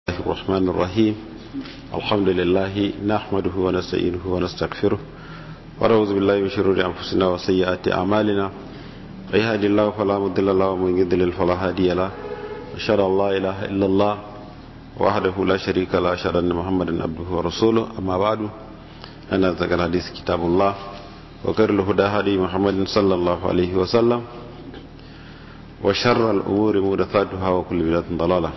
الله الرحمن الرحيم الحمد لله نحمده ونستعينه ونستغفره ونعوذ بالله من شرور انفسنا وسيئات اعمالنا من يهد الله فلا مضل له ومن يضلل فلا هادي له اشهد ان لا اله الا الله وحده لا شريك له اشهد ان محمدا عبده ورسوله اما بعد ان ذكر الحديث كتاب الله وخير الهدى هدي محمد صلى الله عليه وسلم وشر الامور محدثاتها وكل بدعه ضلاله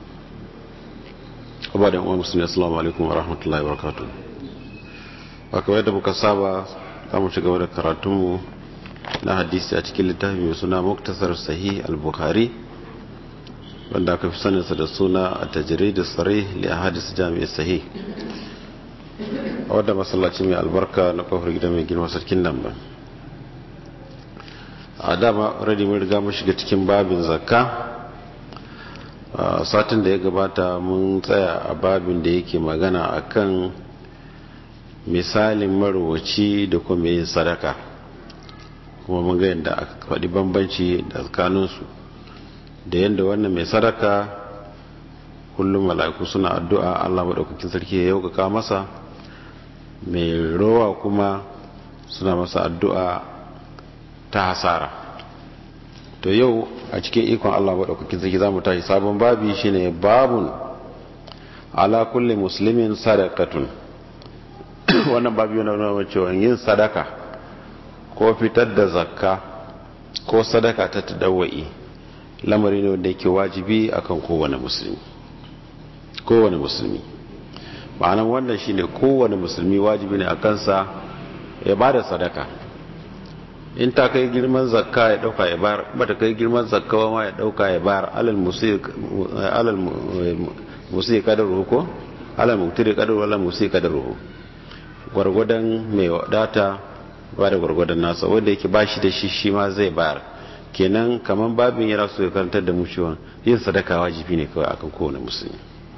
ba da yan musulmi assalamu alaikum wa rahmatullahi wa barakatuh ba kamar yadda muka saba za mu ci gaba da karatunmu na hadisi a cikin littafi mai suna muktasar sahih al-bukhari wanda aka fi saninsa da suna a tajirai da tsare li a hadis jami'ai sahih a wadda masallaci mai albarka na kofar gida mai girma sarkin nan ba a dama radi mun riga mun shiga cikin babin zakka satin da ya gabata mun tsaya a babin da yake magana akan misalin marwaci da kuma yin sadaka kuma mun ga yadda aka faɗi bambanci da tsakaninsu da yadda wannan mai sadaka kullum mala'iku suna addu'a Allah maɗaukakin sarki ya yaukaka masa mai rowa kuma suna masa addu'a ta hasara to yau a cikin ikon Allah maɗaukakin sarki za mu tashi sabon babi shine babun ala kulli muslimin sadakatun wannan babi yana nuna cewa yin sadaka ko fitar da zakka ko sadaka ta tadawai lamari ne wanda yake wajibi akan kowane musulmi kowane musulmi ma'anan wannan shine kowane musulmi wajibi ne a kansa ya ba da sadaka in ta kai girman zakka ya dauka ya bayar ba ta kai girman zakka ma ya dauka ya bayar alal musi kadaruhu ko alal muktiri kadaruhu alal musi kadaruhu gwargwadon mai wadata ba da gwargwadon nasa wanda yake bashi da shi shi ma zai bayar kenan kaman babin yana so ya karantar da mu cewa yin sadaka wajibi ne kawai akan kowane musulmi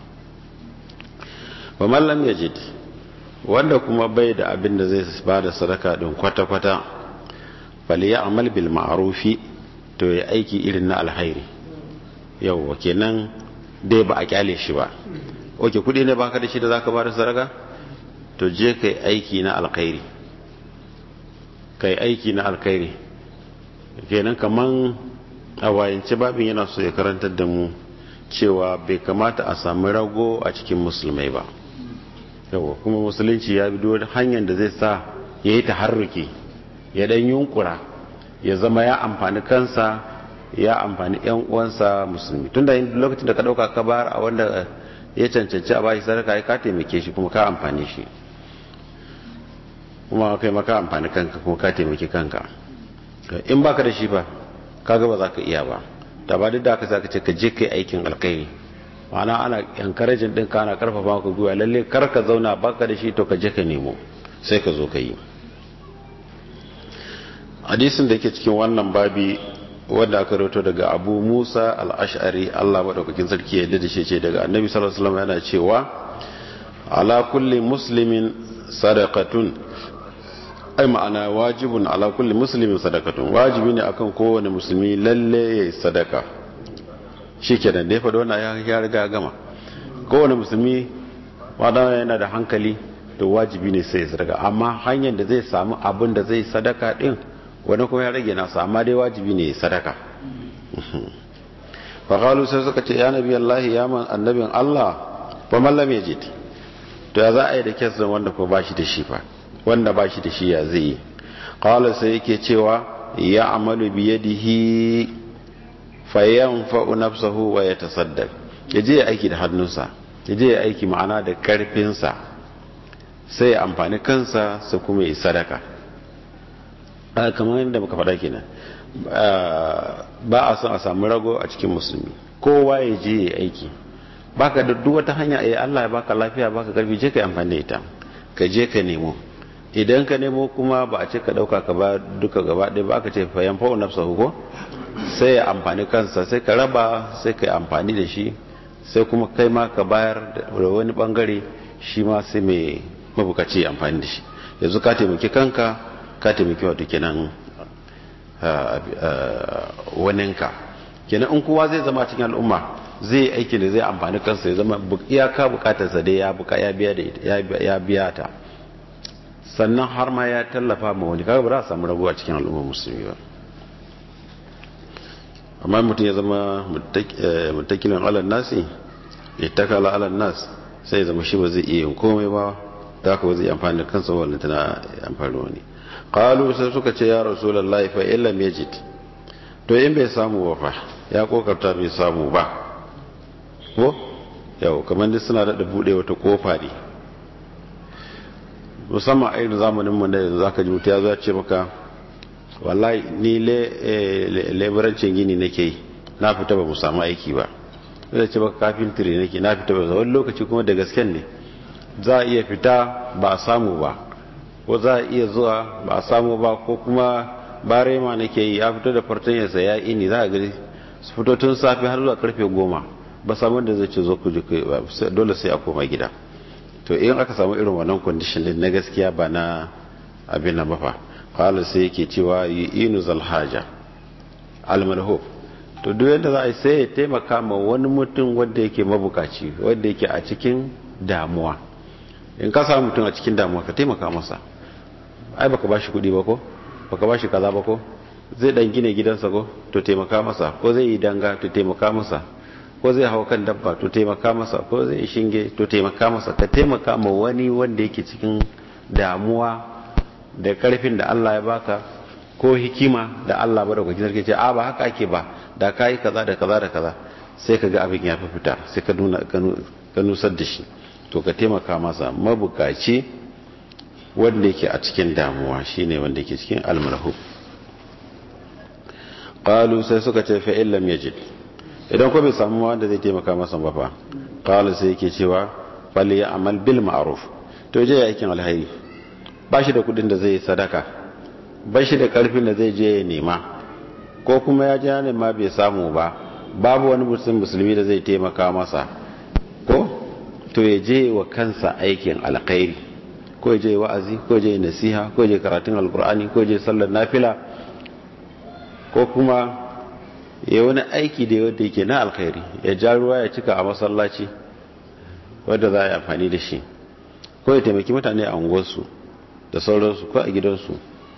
wa mallam yajid wanda kuma bai da abin da zai ba da sadaka din kwata-kwata faliya amal bil ma'arufi to ya aiki irin na alhairi yau kenan dai ba a kyale shi ba oke kudi ne baka da shi da zaka bada sadaka to je kai aiki na alkhairi kai aiki na alkhairi kenan kaman a wayance babin yana so ya karantar da mu cewa bai kamata a samu rago a cikin musulmai ba yau kuma musulunci ya bi duk hanyar da zai sa ya yi taharruki ya dan yunkura ya zama ya amfani kansa ya amfani yan uwansa musulmi tunda lokacin da ka dauka ka bar a wanda ya cancanci a bashi sadaka ka taimake shi kuma ka amfani shi kuma kai maka amfani kanka kuma ka taimake kanka in baka da shi ba kaga ba za ka iya ba ta ba duk da aka zaka ce ka je kai aikin alkhairi ma'ana ana encouraging din ka ana karfafa ka gwiwa lalle kar ka zauna baka da shi to ka je ka nemo sai ka zo ka yi hadisin da ke cikin wannan babi wanda aka rato daga abu musa al'ashari allah maɗaukakin sarki ya da shi ce daga annabi sallallahu alaihi yana cewa ala kulli muslimin sadakatun ai ma'ana wajibun ala kulli muslimin sadakatun wajibi ne akan kowane musulmi lalle ya sadaka shi kenan da ya faɗi wannan ya riga gama kowane musulmi wadana yana da hankali to wajibi ne sai ya sadaka amma hanyar da zai samu abin da zai sadaka din wani kuma ya rage nasa amma dai wajibi ne sadaka faƙalu sai suka ce ya nabi Allah ya man annabin Allah ba mallam ya je to ya za a yi da kyasin wanda ko ba shi da shi fa wanda ba shi da shi ya zai yi ƙawala sai yake cewa ya amalu biyadihi fayan fa'u nafsahu wa ya tasaddaq ya je ya aiki da hannunsa ya je ya aiki ma'ana da ƙarfinsa sai ya amfani kansa sai kuma yi sadaka kamar yadda muka faɗa kenan ba a son a samu rago a cikin musulmi kowa ya je ya aiki baka da duk wata hanya eh Allah ya baka lafiya baka karfi je ka yi amfani da ita ka je ka nemo idan ka nemo kuma ba a ce ka dauka ka ba duka gaba ɗaya ba ka ce fa yan fa'u nafsa ko sai ya amfani kansa sai ka raba sai ka yi amfani da shi sai kuma kai ma ka bayar da wani bangare shi ma sai mai mabukaci amfani da shi yanzu ka taimaki kanka ka taimaki wato kenan waninka kenan in kowa zai zama cikin al'umma zai aiki da zai amfani kansa ya zama iyaka bukatarsa dai ya buka ya biya da ya biya ta sannan har ma ya tallafa ma wani kaga ba za a samu raguwa cikin al'ummar musulmi ba amma mutum ya zama mutakilin alal nasi ya takala alal nas sai ya zama shi ba zai iya yin komai ba da haka ba zai amfani da kansa wannan tana amfani wani qalu sai suka ce ya rasulullahi fa illam yajid to in bai samu ba fa ya kokarta bai samu ba ko yau kamar dai suna da bude wata kofa ne musamman a irin zamanin mu da yanzu zaka ji mutu ya zo ya ce maka wallahi ni leburancin gini nake yi na fita ba mu samu aiki ba zai ce baka kafintiri nake na fita ba wani lokaci kuma da gasken ne za a iya fita ba a samu ba ko za a iya zuwa ba a samu ba ko kuma barema nake yi ya fito da fartanyarsa ya ini za a gari su fito tun safe har zuwa karfe goma ba samu da zai ce zo ku dole sai a koma gida to in aka samu irin wannan condition din na gaskiya ba na abin nan ba fa qala sai yake cewa inu zalhaja almalhu to duk yadda za a yi sai ya taimaka ma wani mutum wanda yake mabukaci wanda yake a cikin damuwa in ka samu mutum a cikin damuwa ka taimaka masa ai baka bashi kuɗi ba ko baka bashi kaza ba ko zai dan gine gidansa ko to taimaka masa ko zai yi danga to taimaka masa ko zai hau kan dabba to taimaka masa ko zai yi shinge to taimaka masa ka taimaka ma wani wanda yake cikin damuwa da karfin da Allah ya baka ko hikima da Allah ba da kwakin sarki ce a ba haka ake ba da ka yi kaza da kaza da kaza sai ka ga abin ya fi fita sai ka nuna ka nusar da shi to ka taimaka masa mabukaci wanda yake a cikin damuwa shine wanda yake cikin almarhu qalu sai suka ce fa illam yajid idan ko bai samu wanda zai taimaka masa ba fa qala sai yake cewa fal ya'mal bil ma'ruf to je ya aikin alheri ba shi da kudin da zai sadaka ba shi da karfin da zai je ya nema ko kuma ya je ne ma bai samu ba babu wani musulmi da zai taimaka masa ko to ya je wa kansa aikin alkhairi ko ya je wa'azi ko ya je nasiha ko ya je karatun alkur'ani ko ya je sallar nafila ko kuma ya wani aiki da yadda yake na alkhairi ya ja ruwa ya cika a masallaci wadda za a yi amfani da shi ko ya taimaki mutane a unguwarsu da sauransu ko a gidansu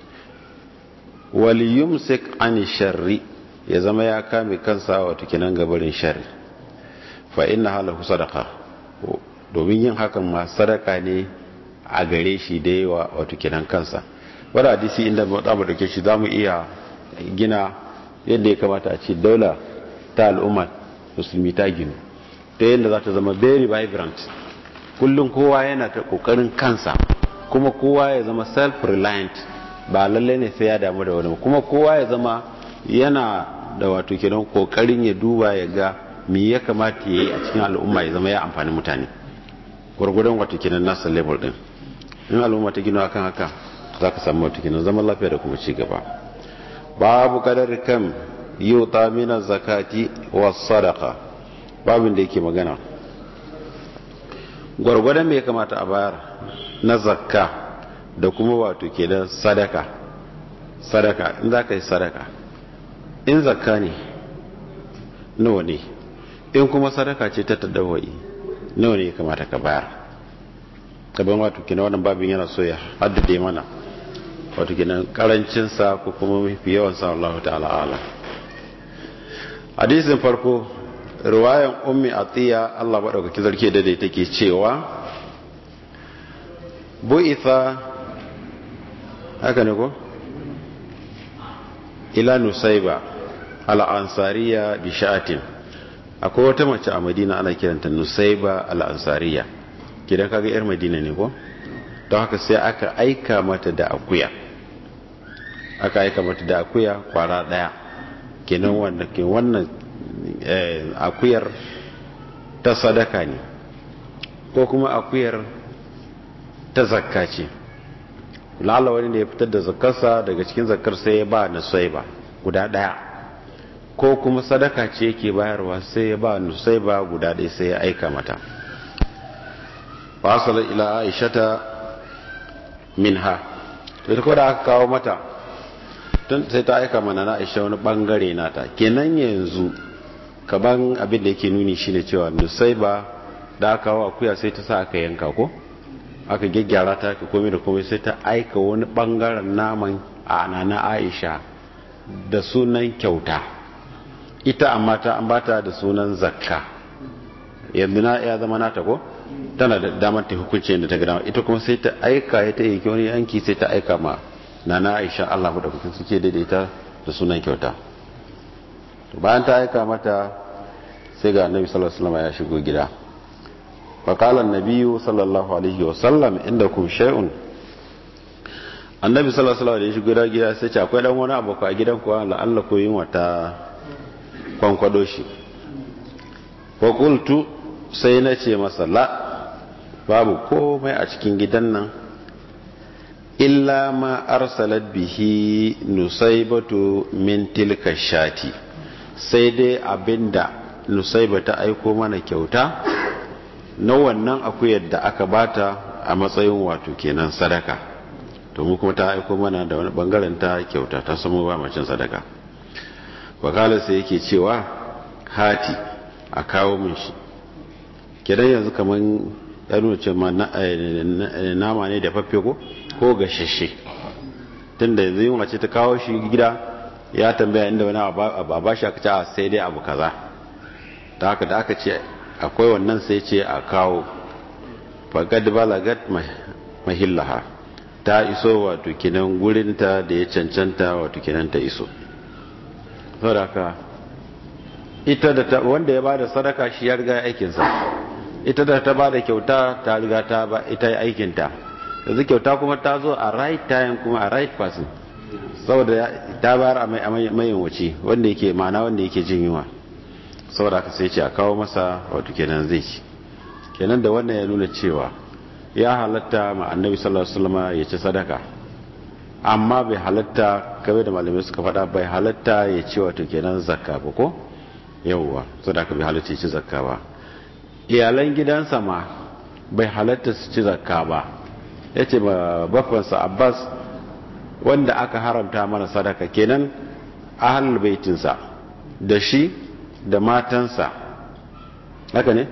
waliyum sik an sharri ya zama ya kame kansa wato kinan gabarin sharri fa inna halahu sadaka domin yin hakan ma sadaka ne a gare shi da yawa wato kinan kansa wadda hadisi inda za mu dauke shi za mu iya gina yadda ya kamata a ce daula ta al'umma musulmi ta ginu ta yadda za ta zama very vibrant kullum kowa yana ta kokarin kansa kuma kowa ya zama self-reliant ba lalle ne sai ya damu da wani kuma kowa ya zama yana da wato kenan kokarin ya duba ya ga me ya kamata ya yi a cikin al'umma ya zama ya amfani mutane gwargwadon wato kenan nasa level din in al'umma ta gina akan haka za ka samu wato kenan zaman lafiya da kuma ci gaba babu kadar kam yuta mina zakati wa sadaka babin da yake magana gwargwadon me ya kamata a bayar na zakka da kuma wato ke da sadaka sadaka in za ka yi sadaka in zakka ne nawa ne in kuma sadaka ce ta tadawai nawa ne ya kamata ka bayar gaban wato kina wannan babin yana so ya haddade mana wato kenan karancinsa ko kuma mafi yawan sa Allah ta'ala ala hadisin farko riwayan ummi atiya Allah madaukaki zarke da dai take cewa bu'itha haka ne ko ila nusayba al ansariya bi sha'atin akwai wata mace a Madina ana kiranta nusayba al ansariya kidan kaga yar Madina ne ko don haka sai aka aika mata da akuya aka aika mata da akuya kwara daya kenan wanda ke wannan akuyar ta sadaka ne ko kuma akuyar ta zakka ce lalla wani da ya fitar da zakkarsa daga cikin zakkar sai ya ba na sai ba guda daya ko kuma sadaka ce yake bayarwa sai ya ba nusai ba guda ɗaya sai ya aika mata fasala ila aishata minha to ita ko da aka kawo mata tun sai ta aika mana na aisha wani bangare nata kenan yanzu kaban abin da yake nuni shine cewa nusaiba da aka kawo akuya sai ta sa aka yanka ko aka gyaggyara ta ka komai da komai sai ta aika wani bangaren naman a nana aisha da sunan kyauta ita amma ta an bata da sunan zakka yanzu na ya zama nata ko tana da damar ta hukunci da ta gada ita kuma sai ta aika ya ta yi wani yanki sai ta aika ma nana aisha allah da kuka suke daidaita da sunan kyauta bayan ta aika mata sai ga annabi sallallahu alaihi wasallam ya shigo gida فقال النبي صلى الله عليه وسلم عندكم شيء annabi sallallahu alaihi wasallam da ya shigo gida sai ce akwai dan wani abu a gidan ku la'alla ko yin wata kwankwado shi fa qultu sai na ce masa la babu komai a cikin gidan nan illa ma arsalat bihi nusaybatu min tilka shati sai dai abinda nusayba ta aiko mana kyauta na wannan akuyar da aka bata a matsayin wato kenan sadaka to mu kuma ta aiko mana da wani bangaren ta kyauta ta samu ba macin sadaka wakala sai yake cewa hati a kawo min shi kidan yanzu kaman ya nuna ce nama ne da faffe ko ko gashashe tunda yanzu yin wace ta kawo shi gida ya tambaya inda wani a ba shi aka ce a sai dai abu kaza ta haka da aka ce akwai wannan sai ce a kawo fagad balagat mahillaha ta iso wato kinan gurinta da ya cancanta wato kinan ta iso saboda ita da ta wanda ya bada sadaka shi ya riga aikinsa ita da ta bada kyauta ta riga ta ba ita aikinta yanzu kyauta kuma ta zo a right time kuma a right person saboda ta bayar a mayin wuce wanda yake ma'ana wanda yake jin yunwa saboda aka sai ce a kawo masa wato kenan zai ci kenan da wannan ya nuna cewa ya halatta ma annabi sallallahu alaihi wasallam ya ci sadaka amma bai halatta kamar da malamai suka faɗa bai halatta ya ci wato kenan zakka ba ko yawwa sadaka bai halatta ya ci zakka ba iyalan gidansa ma bai halatta su ci zakka ba yace ba bafansa Abbas wanda aka haramta mana sadaka kenan ahlul baitinsa da shi da matansa haka ne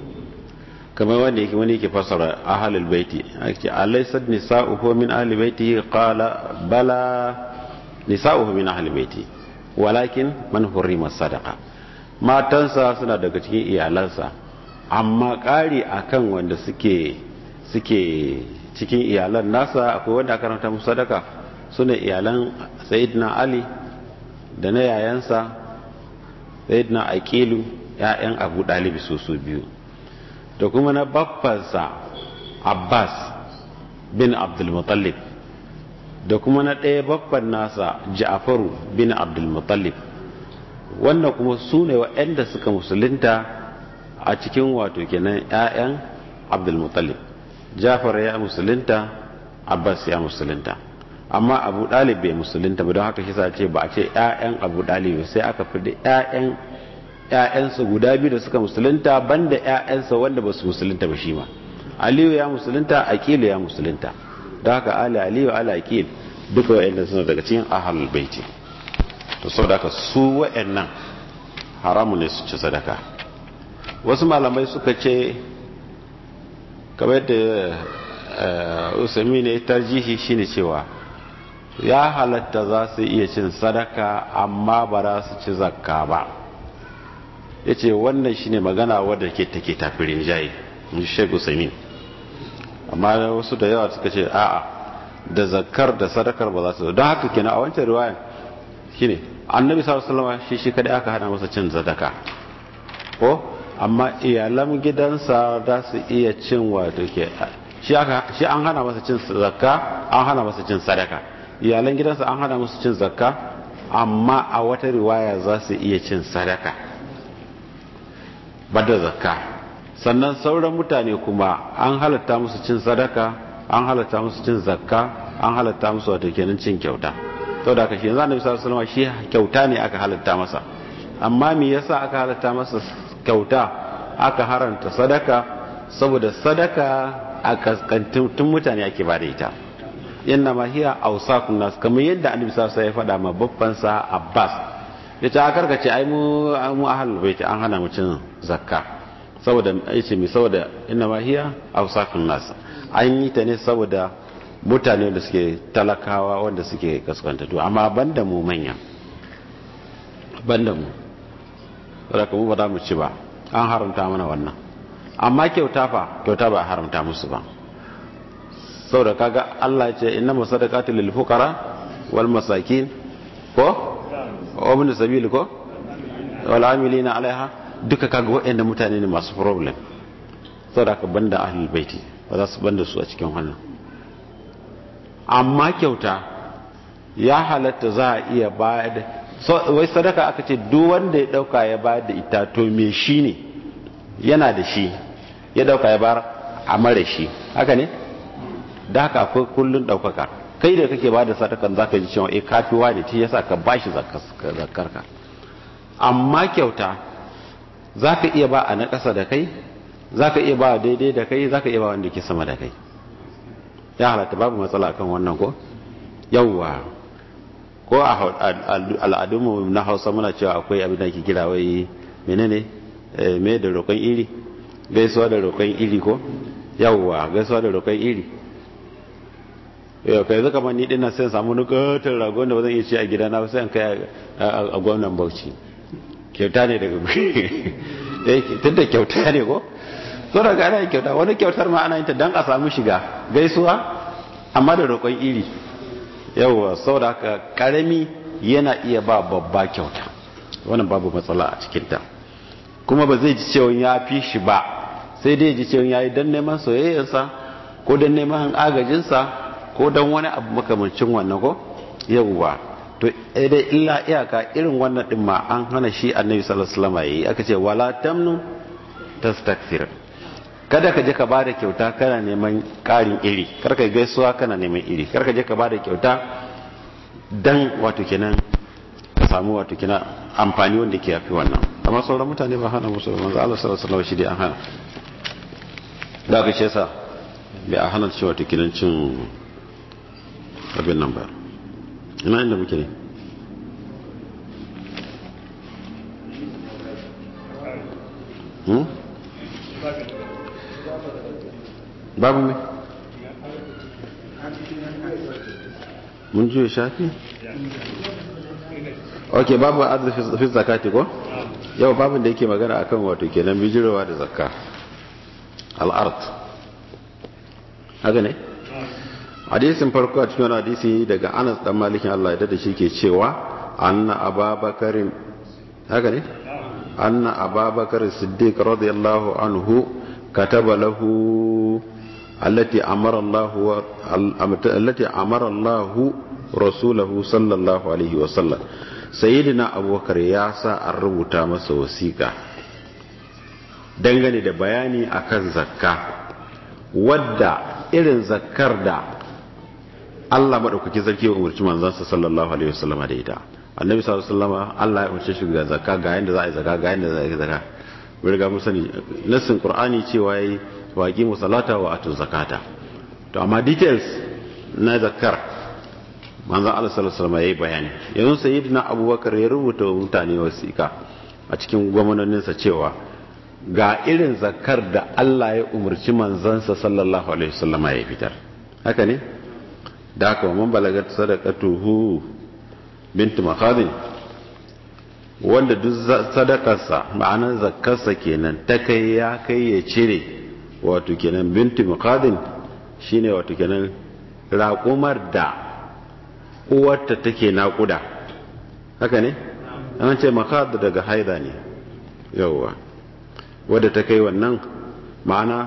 kamar wanda yake wani yake fasara ahlul baiti ake alaysat nisa'uhu min ahli baiti qala bala nisa'uhu min ahli baiti walakin man hurrima sadaqa matansa suna daga cikin iyalansa amma ƙari akan wanda suke suke cikin iyalan nasa akwai wanda aka ranta musu sadaka sune iyalan sayyidina ali da na yayansa sayyidina aqilu ya'yan abu dalibi su su biyu da kuma na baffansa abbas bin abdulmutallib da kuma na ɗaya baffan nasa ja'faru bin abdulmutallib wannan kuma su ne waɗanda suka musulunta a cikin wato kenan 'ya'yan abdulmutallib jafar ya musulunta abbas ya musulunta amma abu ɗalib bai musulunta ba don haka shi ce ba a ce 'ya'yan abu ɗalib sai aka fi da 'ya'yan ‘ya'yansa guda biyu da suka musulunta banda ‘ya'yansa wanda ba su musulunta ba shi ma aliyu ya musulunta aqilu ya musulunta don haka ali aliyu ala aqil duka wa'annan suna daga cikin ahlul baiti to saboda haka su wa'annan haramu ne su ci sadaka wasu malamai suka ce kamar da usami ne tarjihi shine cewa ya halatta za su iya cin sadaka amma ba za su ci zakka ba ya ce wannan shine magana wadda ke take tafirin jayi shek usaimin amma wasu da yawa suka ce a'a da zakar da sadakar ba za su don haka kenan a wancan riwayan shine annabi sallallahu alaihi wasallam shi shi kadai aka hana masa cin zadaka ko amma iyalan gidansa za su iya cin wato ke shi aka shi an hana masa cin zakka an hana masa cin sadaka iyalan gidansa an hana masa cin zakka amma a wata riwaya za su iya cin sadaka bada zakka sannan sauran mutane kuma an halatta musu cin sadaka an halatta musu cin zakka an halatta musu wato kenan cin kyauta to da kashi yanzu annabi sallallahu alaihi wasallam shi kyauta ne aka halatta masa amma me yasa aka halatta masa kyauta aka haranta sadaka saboda sadaka a kaskantun mutane ake bada ita inna ma hiya awsaqun nas kamar yadda annabi sallallahu alaihi wasallam ya faɗa ma babban sa Abbas ya ce a karkace ai mu mu ahlul baiti an hana mu cin zakka saboda yace mi saboda inna ma hiya awsafun nas an yi ta ne saboda mutane da suke talakawa wanda suke kaskanta to amma banda mu manya banda mu saboda mu ba za mu ci ba an haramta mana wannan amma kyauta fa kyauta ba haramta musu ba saboda kaga Allah ya ce inna masadaqatu lil fuqara wal masakin ko wa ibn sabil ko wal amilina alaiha duka kaga waɗanda mutane ne masu problem saboda ka banda ahlul baiti ba za su banda su a cikin wannan amma kyauta ya halatta za a iya bayar da wai sadaka aka ce duk wanda ya dauka ya bayar da ita to me shi ne yana da shi ya dauka ya bayar a mara shi haka ne da haka akwai kullun daukaka kai da kake bada sadakan zaka ji cewa eh kafiwa ne ce yasa ka bashi zakarka amma kyauta zaka iya ba a na ƙasa da kai zaka iya ba daidai da kai zaka iya ba wanda ke sama da kai ya halatta babu matsala kan wannan ko yawwa ko a al'adunmu na hausa muna cewa akwai abin da ke kira wai menene me da roƙon iri gaisuwa da roƙon iri ko yawwa gaisuwa da roƙon iri yau kai zaka man ni dinnan sai samu nukatar ragon da ba zan iya ci a gidana ba sai an kai a gwamnan bauchi kyauta ne daga tun da kyauta ne ko so daga ana kyauta wani kyautar ma ana yin ta don a samu shiga gaisuwa amma da roƙon iri yawwa saboda haka karami yana iya ba babba kyauta wannan babu matsala a cikinta kuma ba zai ji cewa ya fi shi ba sai dai ji cewa ya yi don neman soyayyarsa ko don neman agajinsa ko don wani abu makamancin wannan ko yawwa to dai illa iyaka irin wannan din ma an hana shi annabi sallallahu alaihi wasallam yayi aka ce wala tamnu tastakthir kada ka je ka bada kyauta kana neman karin iri kar ka gaisuwa kana neman iri kar ka je ka bada kyauta dan wato kenan ka samu wato kenan amfani wanda ke yafi wannan amma sauran mutane ba hana musu manzo Allah sallallahu alaihi wasallam shi dai an hana da ka ce sa bai a hana cewa wato kenan cin abin nan ba ina inda muke ne hmm? babu mai mun juya shafi ok babu adal fi zakati ko yau babin da yake magana akan wato kenan bijirowa da zakka al'art haka ne hadisin farko a cikin hadisi daga anas dan malikin Allah ya da shi ke cewa anna ababakarin haka ne anna ababakar siddiq radiyallahu anhu kataba lahu allati amara Allah allati amara Allah rasulahu sallallahu alaihi wa sallam sayyidina abubakar ya sa an rubuta masa wasiƙa dangane da bayani akan zakka wadda irin zakkar da Allah maɗaukaki sarki wa umarci manzansa sallallahu alaihi wasallam da ita annabi sallallahu alaihi wasallam Allah ya umarce shi ga zakka ga yanda za a yi zakka ga yanda za a yi zakka mun riga mun sani nassin qur'ani cewa yayi waqi musallata wa atu zakata to amma details na zakkar manzon Allah sallallahu alaihi wasallam yayi bayani yanzu sayyidina abubakar ya rubuta wa mutane wasiƙa a cikin gwamnoninsa cewa ga irin zakkar da Allah ya umarci manzansa sallallahu alaihi wasallam ya fitar haka ne da haka man balagat sadaqatuhu bint makhadin wanda duk sadakarsa ma'anar zakkarsa kenan ta kai ya kai ya cire wato kenan bint makhadin shine wato kenan raƙumar da uwarta take naƙuda haka ne an ce makhad daga haida ne yawwa wadda ta kai wannan ma'ana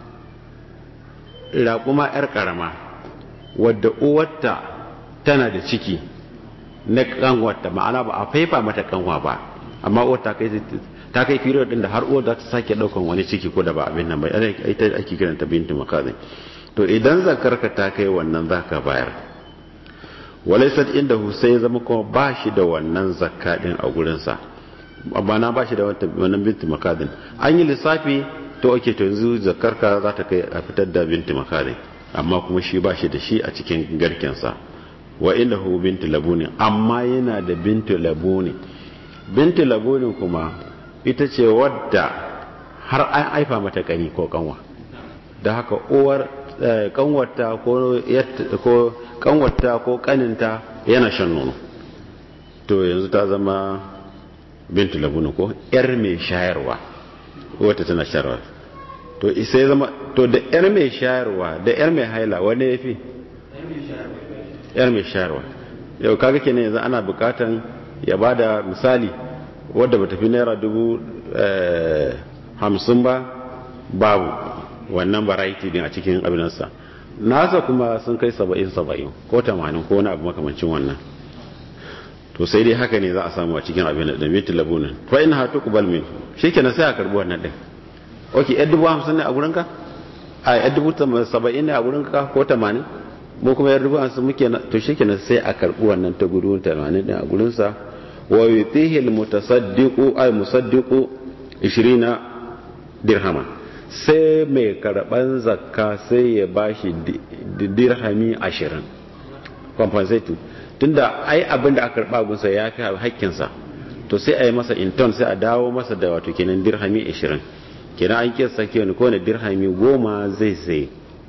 raƙuma 'yar ƙarama wadda uwarta tana da ciki na kanwarta ma'ana ba a faifa mata kanwa ba amma uwar ta kai ta kai period din da har uwar za ta sake daukan wani ciki ko da ba abin nan ba ita ake kiranta bintu makazin to idan zakarka ta kai wannan zaka bayar walaysat indahu sai zama kuma ba shi da wannan zakka din a gurin sa amma na ba shi da wannan bintu makazin an yi lissafi to ake to yanzu zakarka za ta kai a fitar da bintu makazin amma kuma shi ba shi da shi a cikin garkensa wa inda hu bintu labuni amma yana da bintu labuni binti labunin kuma ita ce wadda har an haifa mata kani ko kanwa da haka uwar kanwarta ko kanwarta ko kaninta yana shan nono to yanzu ta zama bintu labunu ko yar mai shayarwa wata tana shayarwa to isa ya zama to da yar mai shayarwa da yar mai haila wani ya fi yar mai shayarwa yau kaga kenan yanzu ana bukatan ya bada misali wadda ba tafi naira dubu hamsin ba babu wannan variety din a cikin abinansa nasa kuma sun kai saba'in saba'in ko tamanin ko wani abu makamancin wannan to sai dai haka ne za a samu a cikin abin da miti labunan fa in hatu kubal min shi kenan sai a karbi wannan din ok yan dubu hamsin ne a gurinka a yan dubu saba'in ne a gurinka ko tamanin mu kuma yan dubu hamsin muke to shi kenan sai a karbi wannan ta gudu tamanin din a gurinsa wa yutihi almutasaddiqu ay musaddiqu 20 dirhama sai mai karban zakka sai ya bashi dirhami 20 compensated tunda ai abin da aka karba gunsa ya fi hakkinsa to sai a yi masa inton sai a dawo masa da wato kenan dirhami 20 kenan an kiyasta kenan ko ne dirhami goma zai sai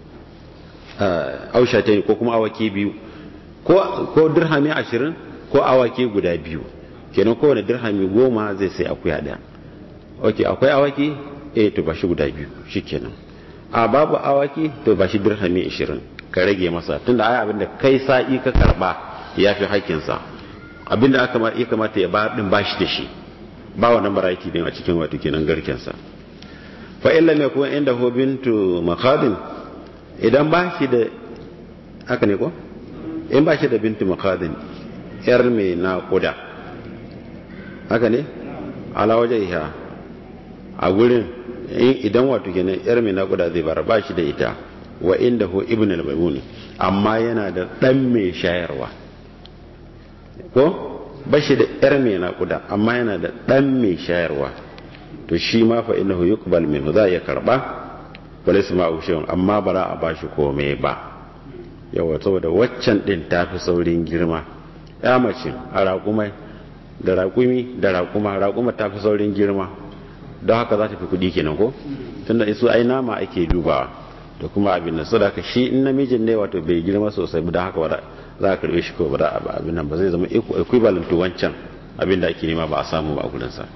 ausha ta ko kuma awaki biyu ko dirhami 20 ko awaki guda biyu kenan kowane dirhami goma zai sai akuya daya ok akwai awaki eh to ba shi guda biyu shi kenan a babu awaki to ba shi dirhami 20 ka rage masa tunda ai abinda kai sa'i ka karba ya fi haƙƙinsa abinda aka ya kamata ya ba din bashi da shi ba wannan baraki din a cikin wato kenan garkensa fa illa me kuma inda ho bintu makadin idan ba shi da haka ne ko in ba shi da bintu makadin yar mai naƙuda haka ne ala waje iha a gurin idan wato kenan yar mai naƙuda zai bar ba shi da ita wa inda ho ibn al-maimuni amma yana da dan mai shayarwa ko ba shi da yar mai naƙuda amma yana da dan mai shayarwa to shi ma fa innahu yuqbal minhu za ya karba wala sama ushun amma ba za a bashi komai ba yawa saboda waccan din tafi saurin girma ya mace a raƙumai da raƙumi da raƙuma raƙuma tafi saurin girma don haka za ta fi kuɗi kenan ko tunda isu ai nama ake dubawa da kuma abin nan saboda shi in namijin ne wato bai girma sosai ba don haka ba za a karbe shi ko ba da abin nan ba zai zama equivalent to wancan abin da ake nema ba a samu ba a gurinsa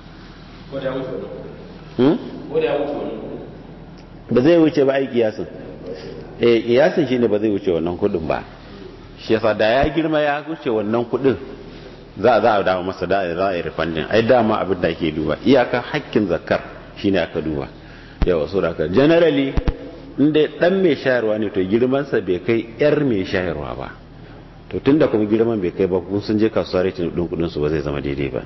ba zai wuce ba ai kiyasin eh kiyasin shine ba zai wuce wannan kudin ba shi yasa da ya girma ya wuce wannan kudin za a za a dawo masa da za a yi refunding ai dama abin da ake duba iyaka hakkin zakar shine aka duba yawa so da generally inda dan mai shayarwa ne to girman sa bai kai yar mai shayarwa ba to tunda kuma girman bai kai ba kun sun je kasuwa rating din kudin su ba zai zama daidai ba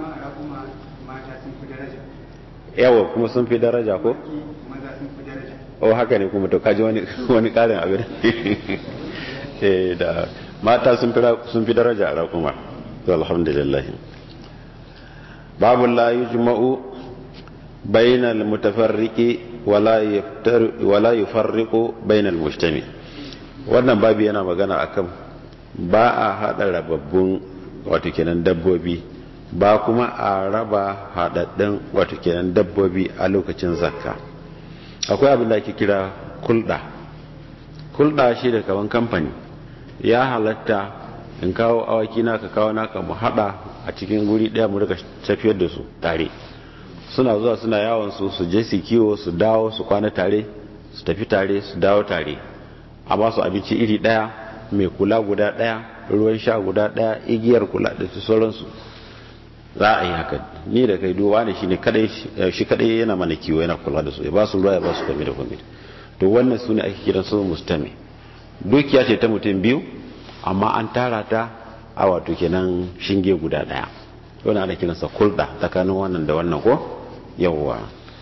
yawa kuma sun fi daraja ko o haka ne kuma to kaji wani wani karin abin eh da mata sun fi sun fi daraja a rakuma to alhamdulillah babu la yujma'u bainal mutafarriqi wala yaftar wala yufarriqu bainal mujtami wannan babu yana magana akan ba a hada rababbun wato kenan dabbobi ba kuma a raba haɗaɗɗen wato kenan dabbobi a lokacin zakka akwai abin da ake kira kulɗa kulɗa shi da kawan kamfani ya halatta in kawo awaki na ka kawo naka mu haɗa a cikin guri ɗaya mu rika tafiyar da su tare suna zuwa suna yawon su su je su kiwo su dawo su kwana tare su tafi tare su dawo tare a ba su abinci iri ɗaya mai kula guda ɗaya ruwan sha guda ɗaya igiyar kula da su sauransu za a yi haka ni da kai duwa ne shi ne shi kadai yana mana kiwo yana kula da su ya ba su ruwa ya ba su kwami da kwami to wannan su ne ake kiran su mustami dukiya ce ta mutum biyu amma an tara ta a wato kenan shinge guda daya wani ana kiransa kulda tsakanin wannan da wannan ko yawwa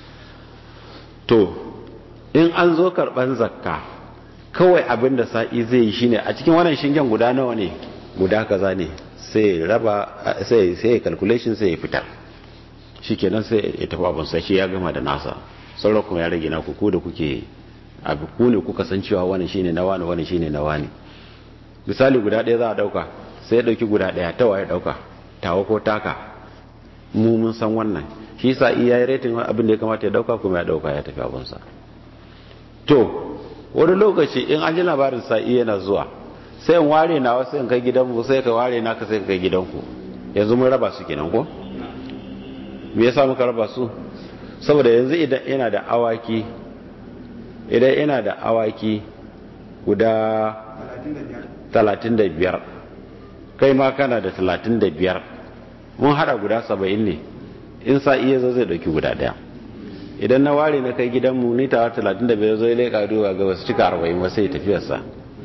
to in an zo karban zakka kawai abin da sa'i zai yi shine a cikin wannan shingen guda nawa ne guda kaza ne sai raba sai sai calculation sai ya fitar shikenan sai ya tafi abun sai shi ya gama da nasa sauran kuma ya rage na ku da kuke abu ku ne kuka san cewa wannan shine na wani wannan shine na wani misali guda ɗaya za a dauka sai ya dauki guda ɗaya ta waye dauka tawa ko taka mu mun san wannan shi sa iya yi retin abin da ya kamata ya dauka kuma ya dauka ya tafi abinsa to wani lokaci in an ji labarin sa'i yana zuwa sai in ware na wasu in kai gidanmu sai ka ware na ka sai ka kai gidanku yanzu mun raba su kenan ko me yasa muka raba su saboda yanzu idan ina da awaki idan ina da awaki guda 35 kai ma kana da 35 mun hada guda 70 ne in sa iya zo zai dauki guda daya idan na ware na kai gidanmu ni ta 35 zo ya leka duwa ga wasu cika 40 wasu ya tafiyarsa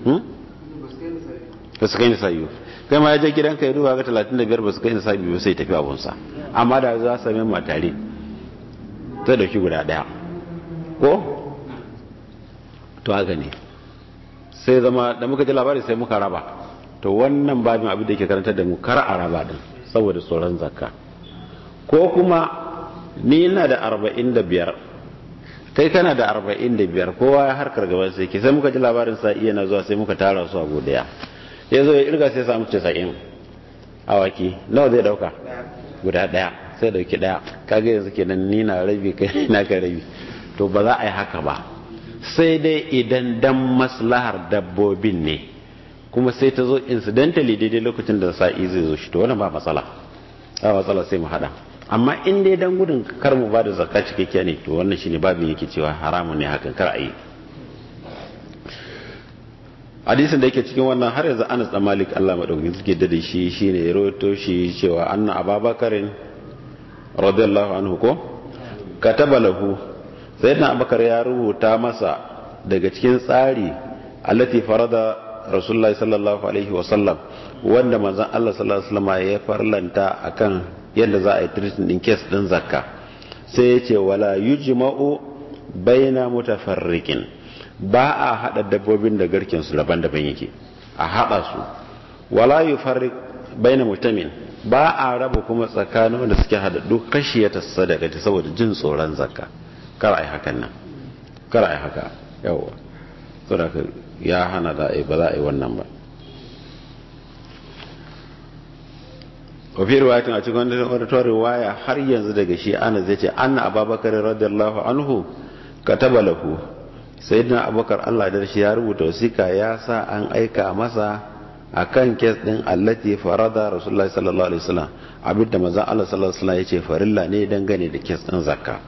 ba su kai nisabi kai ma ya je gidanka ya duba ga 35 ba su kai nisabi ba sai tafi abunsa amma da za su sami matare ta dauki guda daya ko to haka ne sai zama da muka ji labari sai muka raba to wannan babin abin da ke karantar da mu kar a raba din saboda tsoron zakka ko kuma ni ina da 45 kai kana da 45 kowa ya harkar gaban sai ke sai muka ji labarin sa iya na zuwa sai muka tara su a godaya ya zo ya irga sai samu 90 awaki nawa zai dauka guda daya sai dauki daya kaga yanzu kenan ni na rabi kai na ka rabi to ba za a yi haka ba sai dai idan dan maslahar dabbobin ne kuma sai ta zo incidentally daidai lokacin da sa'i zai zo shi to wannan ba matsala ba matsala sai mu hada amma in dai dan gudun kar mu ba da zakka cikakkiya ne to wannan shine babin yake cewa haramun ne hakan kar a yi hadisin da yake cikin wannan har yanzu Anas da Malik Allah madaukakin suke da shi shine ya rawaito shi cewa anna Ababakarin radiyallahu anhu ko kataba lahu sayyidina Abubakar ya rubuta masa daga cikin tsari allati farada Rasulullahi sallallahu alaihi wa sallam wanda manzon Allah sallallahu alaihi wasallam ya farlanta akan yadda za a yi treating din case din zakka sai ya ce wala yujma'u baina mutafarriqin ba a hada dabbobin da garken su daban-daban yake a hada su wala yufarriq baina mutamin ba a raba kuma tsakanin wanda suke hada duk kashiyata sadaka saboda jin tsoron zakka kar ai hakan nan kar ai haka yawa saboda ya hana da ba za a yi wannan ba wafi riwayatin a cikin wata riwaya har yanzu daga shi ana zai ce anna ababakar radiyallahu anhu kataba lahu sayyidina abubakar Allah da shi ya rubuta wasika ya sa an aika masa akan kes din allati farada rasulullahi sallallahu alaihi wasallam abinda manzon Allah sallallahu alaihi wasallam yace farilla ne dangane da kes din zakka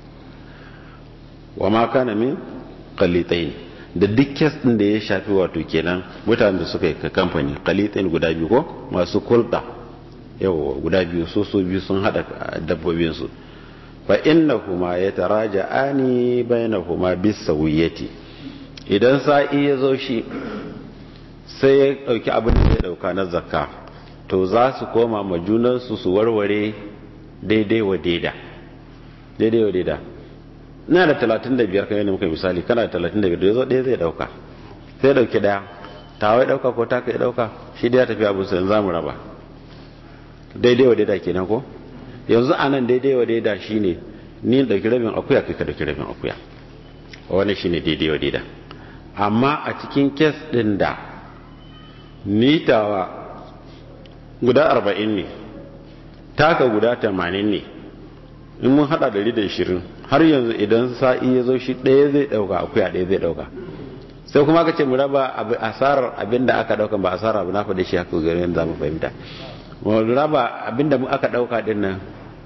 wa ma kana min qalitain da duk kes din da ya shafi wato kenan mutanen da suka yi kamfani qalitain guda biyu ko masu kulda yawa guda biyu so so biyu sun hada dabbobinsu fa innahuma yataraja'ani bainahuma bisawiyati idan sa'i ya zo shi sai ya dauki abin da ya dauka na zakka to za su koma ma junansu su warware daidai wa daida daidai wa daida ina da 35 kan yadda muka misali kana da 35 da yazo ɗaya zai dauka sai dauki daya tawai dauka ko ta kai dauka shi da ya tafi abu sai za mu raba daidai wa daida kenan ko yanzu a nan daidai wa daida shine ni dauki rabin akuya kai ka dauki rabin akuya wannan shine daidai wa daida amma a cikin kes din da nitawa guda arba'in ne taka guda tamanin ne in mun hada dari da ishirin har yanzu idan sa'i ya zo shi ɗaya zai ɗauka akuya ɗaya zai ɗauka sai kuma aka ce mu raba asarar abin da aka ɗauka ba asarar abu na faɗi shi haka gari yanzu za mu fahimta mu raba abin da aka ɗauka ɗin nan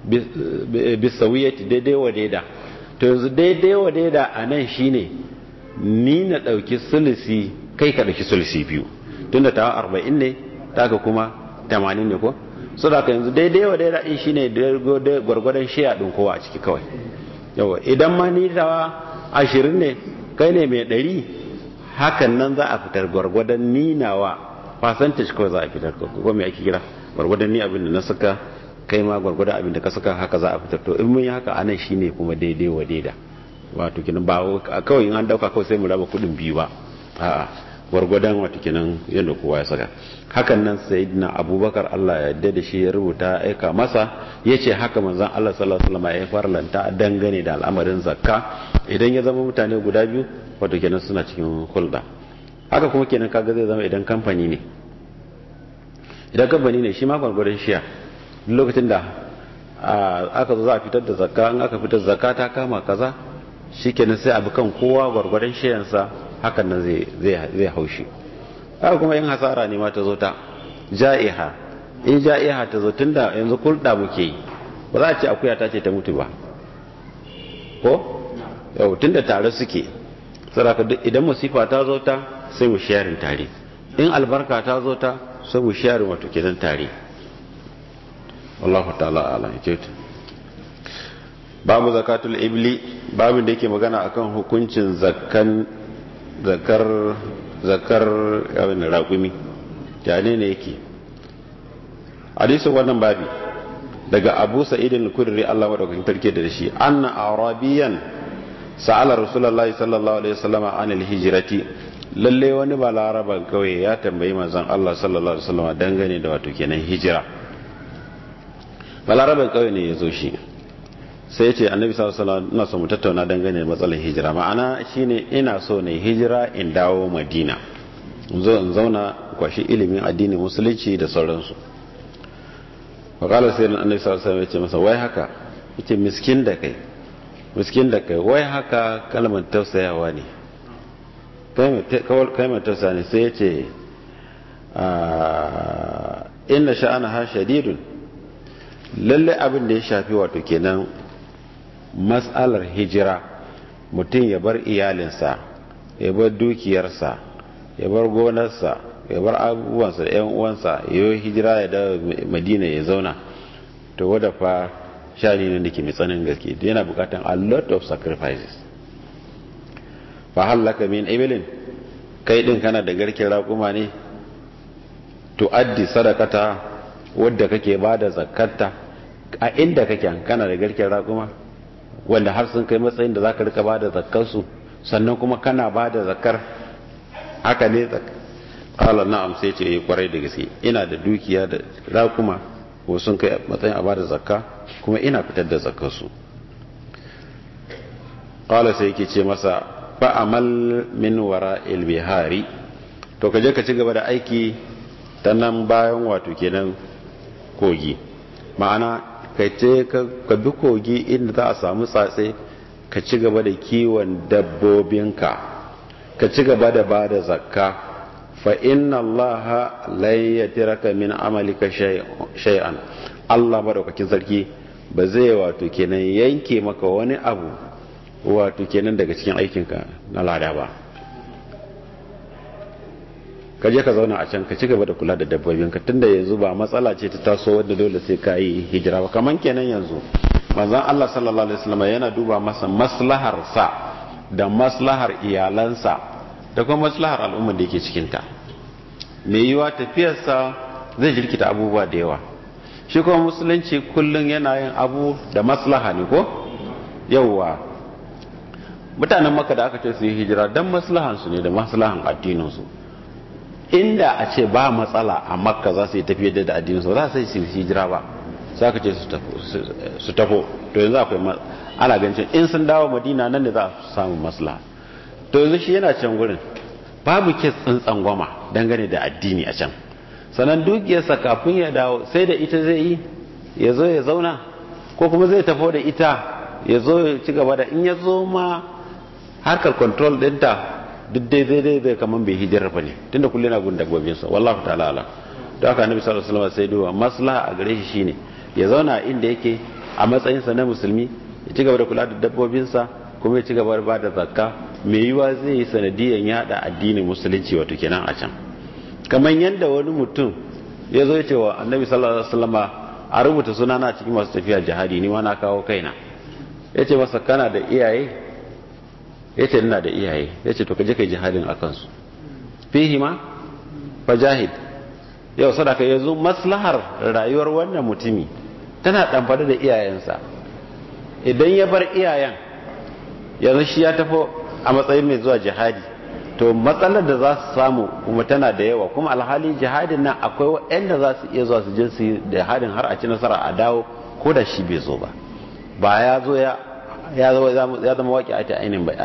bisawiyati daidai wa daida to yanzu daidai wa daida a nan shine ni na ɗauki sulisi kai ka ɗauki sulisi biyu tunda tawa arba'in ne taka kuma tamanin ne ko so da yanzu daidai wa daida in shine gwargwadon shiya ɗin kowa a ciki kawai yawa idan ma ni tawa ashirin ne kai ne mai ɗari hakan nan za a fitar gwargwadon ninawa percentage kawai za a fitar ko me ake kira gwargwadon ni abin da na saka kai ma gwargwadon abin da ka saka haka za a fitar to in mun yi haka anan shine kuma daidai wa daida wato kinan ba kawai in an dauka kawai sai mu raba kudin biyu ba a'a gwargwadon wato kinan yadda kowa ya saka hakan nan sayyidina abubakar Allah ya yarda da shi ya rubuta aika masa yace haka manzon Allah sallallahu alaihi wasallam ya farlanta dangane da al'amarin zakka idan ya zama mutane guda biyu wato kenan suna cikin hulɗa haka kuma kenan kaga zai zama idan kamfani ne idan kamfani ne shi ma gwargwadon shiya lokacin da aka zo za a fitar da zakka in aka fitar zakka ta kama kaza shikenan sai abu kan kowa gwargwadon shayansa hakan nan zai haushi haka kuma in hasara ne ma ta zo ta ja'iha in ja'iha ta zo tunda yanzu kulɗa muke yi ba za a ce akuya ta ce ta mutu ba ko yau tunda tare suke saraka idan musifa ta zo ta sai mu sharing tare in albarka ta zo ta sai mu sharing wato kenan tare wallahu ta'ala ala yake babu zakatul ibli babin da yake magana akan hukuncin zakkan zakar zakar yawon raƙumi jane ne yake hadisin wannan babi daga abu sa'idin kudiri Allah madaukakin tarke da shi anna arabiyan sa'ala rasulullahi sallallahu alaihi wasallam an alhijrati lalle wani balaraban kawai ya tambayi manzon Allah sallallahu alaihi wasallam dangane da wato kenan hijira balaraban kawai ne ya zo shi sai ya ce annabi sallallahu alaihi wasallam ina so mu tattauna dangane da matsalar hijira ma'ana shine ina so ne hijira in dawo madina in zo in zauna kwashi ilimin addinin musulunci da sauransu wakala sai annabi sallallahu alaihi wasallam ya ce masa wai haka yace miskin da kai miskin da kai wai haka kalmar tausayawa ne kalmar tausaya ne sai ya ce inna sha'ana ha shadidun lalle abin da ya shafi wato kenan matsalar hijira mutum ya bar iyalinsa ya bar dukiyarsa ya bar gonarsa ya bar abubuwansa da 'yan uwansa ya yi hijira ya dawo madina ya zauna to wadda fa shani ne da ke mai tsanin gaske yana bukatan a lot of sacrifices fa hallaka min ibilin kai din kana da garken raƙuma ne to addi sadakata wadda kake ba da zakarta a inda kake kana da garken raƙuma wanda har sun kai matsayin da za ka rika ba da zakarsu sannan kuma kana ba da zakar haka ne ƙalar na'am sai ce kwarai da gaske ina da dukiya da raƙuma ko sun kai matsayin a ba da zakka kuma ina fitar da zakarsu ƙalar sai yake ce masa fa'amal min wara ilbihari to ka je ka ci gaba da aiki ta nan bayan wato kenan kogi ma'ana ka ce ka bi kogi inda za a samu tsatse ka ci gaba da kiwon dabbobinka ka ci gaba da ba da zakka fa inna allaha layyatiraka min amalika shay'an Allah madaukakin sarki ba zai wato kenan yanke maka wani abu wato kenan daga cikin aikinka na lada ba ka je ka zauna a can ka ci gaba da kula da dabbobinka tunda yanzu ba matsala ce ta taso wadda dole sai ka yi hijira ba kaman kenan yanzu manzon Allah sallallahu alaihi wasallam yana duba masa maslahar sa da maslahar iyalansa da kuma maslahar al'ummar da yake cikin ta me yiwa tafiyar sa zai jirkita abubuwa da yawa shi kuma musulunci kullun yana yin abu da maslaha ne ko yawwa mutanen maka da aka ce su yi hijira dan maslahan su ne da maslahan addinin su inda a ce ba matsala a makka za su yi tafiye da addininsu ba za su yi hijira ba za ka ce su tafo to yanzu akwai ana gancin in sun dawo madina nan da za su samu maslaha to yanzu shi yana can gurin babu ke tsantsan gwama dangane da addini a can sannan dukiyarsa kafin ya dawo sai da ita zai yi ya zo ya zauna ko kuma zai tafo da ita ya zo ya ci gaba da in ya zo ma harkar control ɗinta duk dai zai dai zai kaman bai hijirar ba ne tunda kullum yana gun dabbobin sa wallahu ta'ala ala to haka annabi sallallahu alaihi wasallam sai duba maslaha a gare shi shine ya zauna inda yake a matsayin sa na musulmi ya ci gaba da kula da dabbobin sa kuma ya ci gaba da bada zakka me yiwa zai yi sanadiyan yada addinin musulunci wato kenan a can kamar yadda wani mutum ya zo ya ce wa annabi sallallahu alaihi wasallam a rubuta sunana cikin masu tafiya jihadi ni ma na kawo kaina ya ce masa kana da iyaye ya ce ina da iyaye ya ce to ka je ka jihadin a kansu fihi ma fa jahid yau sadaka yanzu maslahar rayuwar wannan mutumi tana ɗamfare da iyayensa idan ya bar iyayen yanzu shi ya tafi a matsayin mai zuwa jihadi to matsalar da za su samu kuma tana da yawa kuma alhali jihadin nan akwai waɗanda za su iya zuwa su je su jihadin har a ci nasara a dawo ko da shi bai zo ba ba ya zo ya ya zama waƙi a ta ainihin ba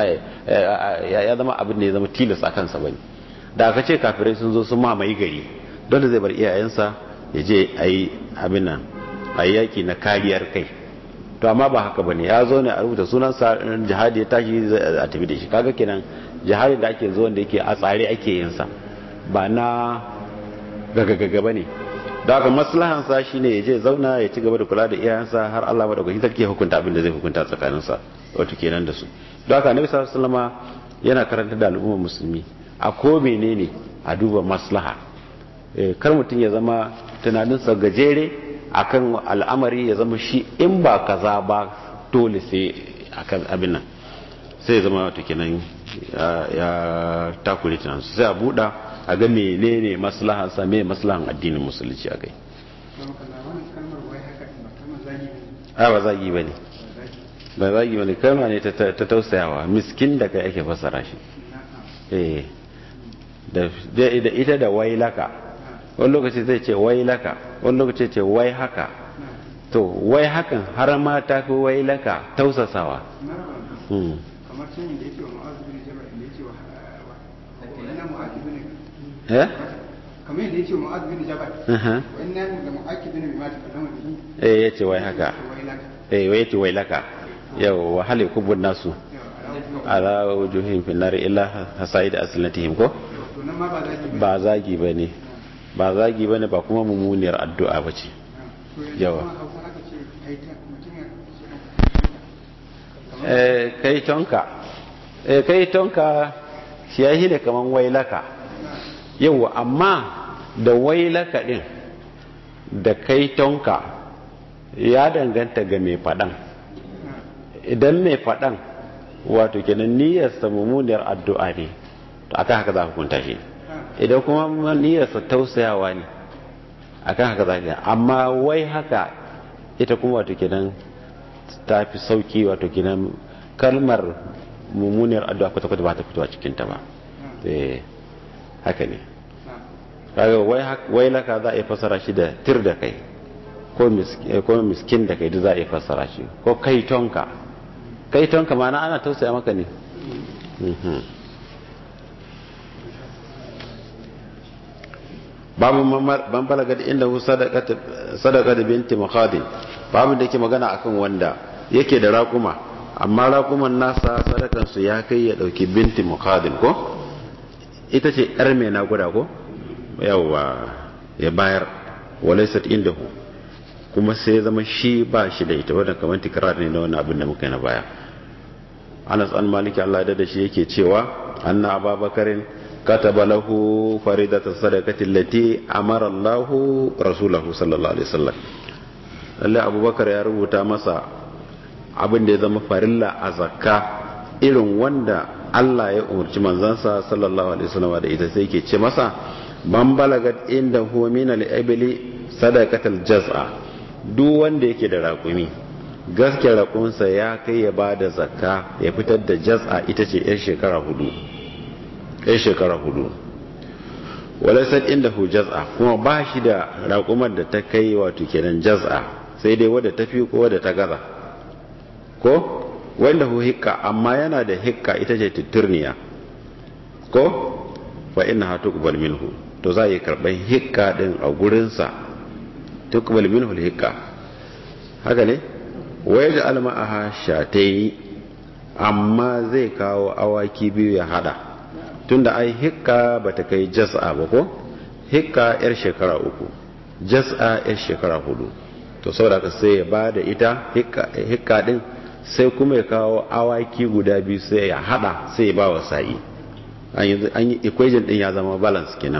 ya zama abin da ya zama tilas a kansa bane da aka ce kafirai sun zo sun mamaye gari dole zai bar iyayensa ya je a yi abin nan a yaki na kariyar kai to amma ba haka bane ya zo ne a rubuta sunansa jihadi ya tashi a tafi da shi kaga kenan jihadi da ake zuwa da yake a tsare ake yin sa ba na gagagaga bane da haka maslahan sa shine ya je zauna ya ci gaba da kula da iyayensa har Allah madaukakin sarki ya hukunta abin da zai hukunta tsakanin sa wato kenan da su da haka Annabi sallallahu alaihi wasallama yana karanta da al'ummar musulmi a ko menene a duba maslaha kar mutum ya zama tunaninsa gajere akan al'amari ya zama shi in ba kaza ba dole sai akan abin nan sai ya zama wato kenan ya takure tunaninsa sai a buɗa a ga menene maslahan sa me maslahan addinin musulunci akai a ba zagi bane ba zagi bane kalma ne ta tausayawa miskin da kai ake fassara shi eh da ita da wailaka wani lokaci zai ce wai laka wani lokaci ce wai haka to wai hakan har ma ta fi wai laka tausasawa kamar cin da yake wa ma'azu bin jabal da yake wa inna mu'aki bin eh kamar yadda yake wa ma'azu bin jabal wa inna da mu'aki bin bima ta kallama bihi eh yace wai haka wai laka eh wai yace wai laka yau wa hal yakubun nasu ala wujuhihim fi nar illa hasaid aslatihim ko to nan ma ba za ki ba zagi bane ba zagi ba ne ba kuma mummuniyar addu'a ba ce yawa kai tonka kai tonka shi ya ne kaman wailaka yawa amma da wailaka din da kai tonka ya danganta ga mai faɗan idan mai faɗan wato kenan niyyarsa mummuniyar addu'a ne to aka haka za ka kunta shi idan kuma niyyarsa tausayawa ne akan haka zaka amma wai haka ita kuma wato kenan ta fi sauki wato kenan kalmar mummuniyar addu'a kwata kwata ba ta fito a cikin ta ba eh haka ne kaga wai wai laka za a yi fasara shi da tir da kai ko miskin da kai duk za a yi fasara shi ko kai tonka kai tonka ma'ana ana tausaya maka ne babu ban balaga da inda hu sadaka da binti makadin babu da yake magana akan wanda yake da raƙuma amma raƙuman nasa sadakansu ya kai ya ɗauki binti makadin ko ita ce yar mai naguda ko yawa ya bayar walaisat inda hu kuma sai ya zama shi ba shi da ita wadda kamar tikirar ne na wani abin da muka yi na baya anas an maliki allah da shi yake cewa anna ababakarin كتب له فريدة الصدقة التي أمر الله رسوله صلى الله عليه وسلم Allah abubakar ya rubuta masa abin da ya zama farilla a zakka irin wanda Allah ya umarci manzansa sallallahu alaihi wasallam da ita sai ke ce masa ban balagat inda huwa min al-ibli sadaqatul jaz'a duk wanda yake da raƙumi gaske raƙunsa ya kai ya bada zakka ya fitar da jaz'a ita ce yar shekara hudu ɗaya shekara hudu walaisar inda hu jaz'a kuma ba shi da raƙumar da ta kai wato kenan jaz'a sai dai wadda ta fi ko wadda ta gaza ko wanda hu hikka amma yana da hikka ita ce titirniya ko fa inna ha tuqbal minhu to za yi karɓar hikka din a gurinsa tuqbal minhu hikka haka ne wai da alma'aha shatayi amma zai kawo awaki biyu ya hada tunda ai hikka bata kai jas'a ba ko hikka yar shekara uku jas'a yar shekara hudu to saboda ka sai ya ba da ita hikka din sai kuma ya kawo awaki guda biyu sai ya hada sai ya ba wa sa'i an yi equation din ya zama balance kenan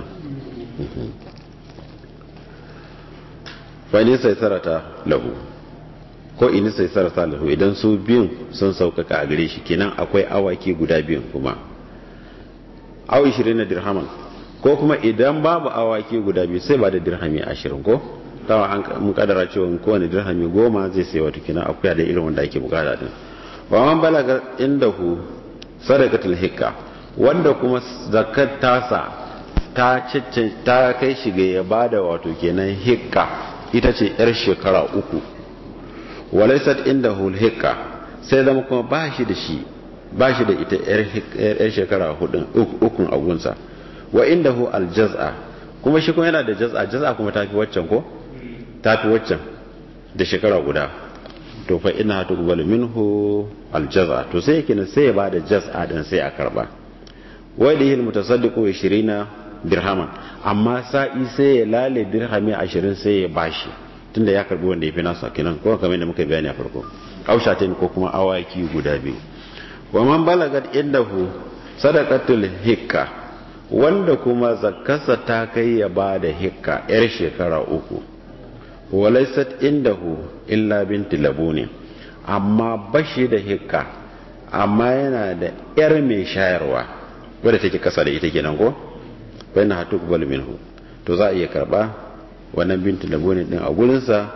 fa ne sai sarata lahu ko ini sai sarata lahu idan su biyun sun saukaka a gare shi kenan akwai awaki guda biyun kuma aw 20 dirhaman ko kuma idan babu awaki guda biyu sai ba da dirhami 20 ko tawa an mun kadara cewa kowane dirhami goma zai sai wata kina akuya da irin wanda ake bukata din wa man balaga indahu sadaqatul hikka wanda kuma zakat tasa ta ta kai shi ga ya bada wato kenan hikka ita ce yar shekara uku walaysat indahu hikka sai zama kuma ba shi da shi ba shi da ita yar shekara ukun agunsa wa inda hu aljaz'a kuma shi kuma yana da jaz'a jaz'a kuma tafi waccan ko tafi waccan da shekara guda to fa ina tuqbalu minhu aljaza to sai yake sai ya bada jaz'a din sai a karba wa da yil mutasaddiqu 20 dirhaman amma sa'i sai ya lale dirhami 20 sai ya bashi tunda ya karbi wanda yafi nasa kenan ko kamar da muka bayani a farko aushatin ko kuma awaki guda biyu wa man balagat indahu sadaqatul hikka wanda kuma zakkarsa ta kai ya bada hikka yar shekara uku walaisat indahu illa binti labuni amma bashi da hikka amma yana da yar mai shayarwa wadda take kasa da ita kenan ko bayan hatu kubal minhu to za a iya karba wannan binti labuni din a gurinsa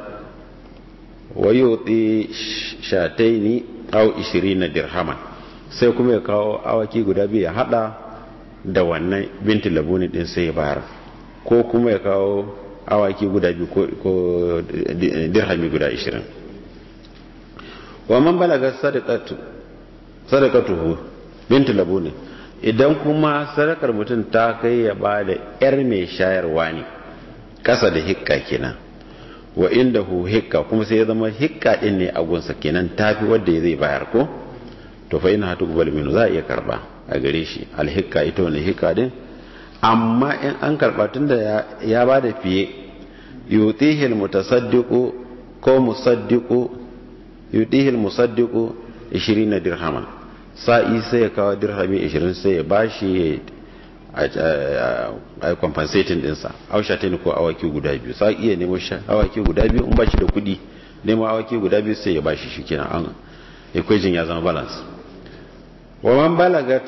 wayoti shataini au 20 dirhaman sai kuma ya kawo awaki guda biyu ya hada da wannan binti labuni din sai ya bayar ko kuma ya kawo awaki guda biyu ko dirhami guda 20 wa man balaga sadaqatu sadaqatuhu bintu labuni idan kuma sadakar mutum ta kai ya ba da yar mai shayarwa ne kasa da hikka kenan wa indahu hikka kuma sai ya zama hikka din ne a gunsa kenan tafi wanda zai bayar ko to fa ina hatu kubal minu za a iya karba a gare shi alhikka ita wani hikka din amma in an karba tunda ya ba da fiye yutihi almutasaddiqu ko musaddiqu yutihi almusaddiqu 20 dirhaman sa'i sai ya kawo dirhami 20 sai ya bashi a compensating dinsa ausha ta ko awaki guda biyu sa'i iya nemo awaki guda biyu in bashi da kudi nemo awaki guda biyu sai ya bashi shi kenan an equation ya zama balance wa man balagat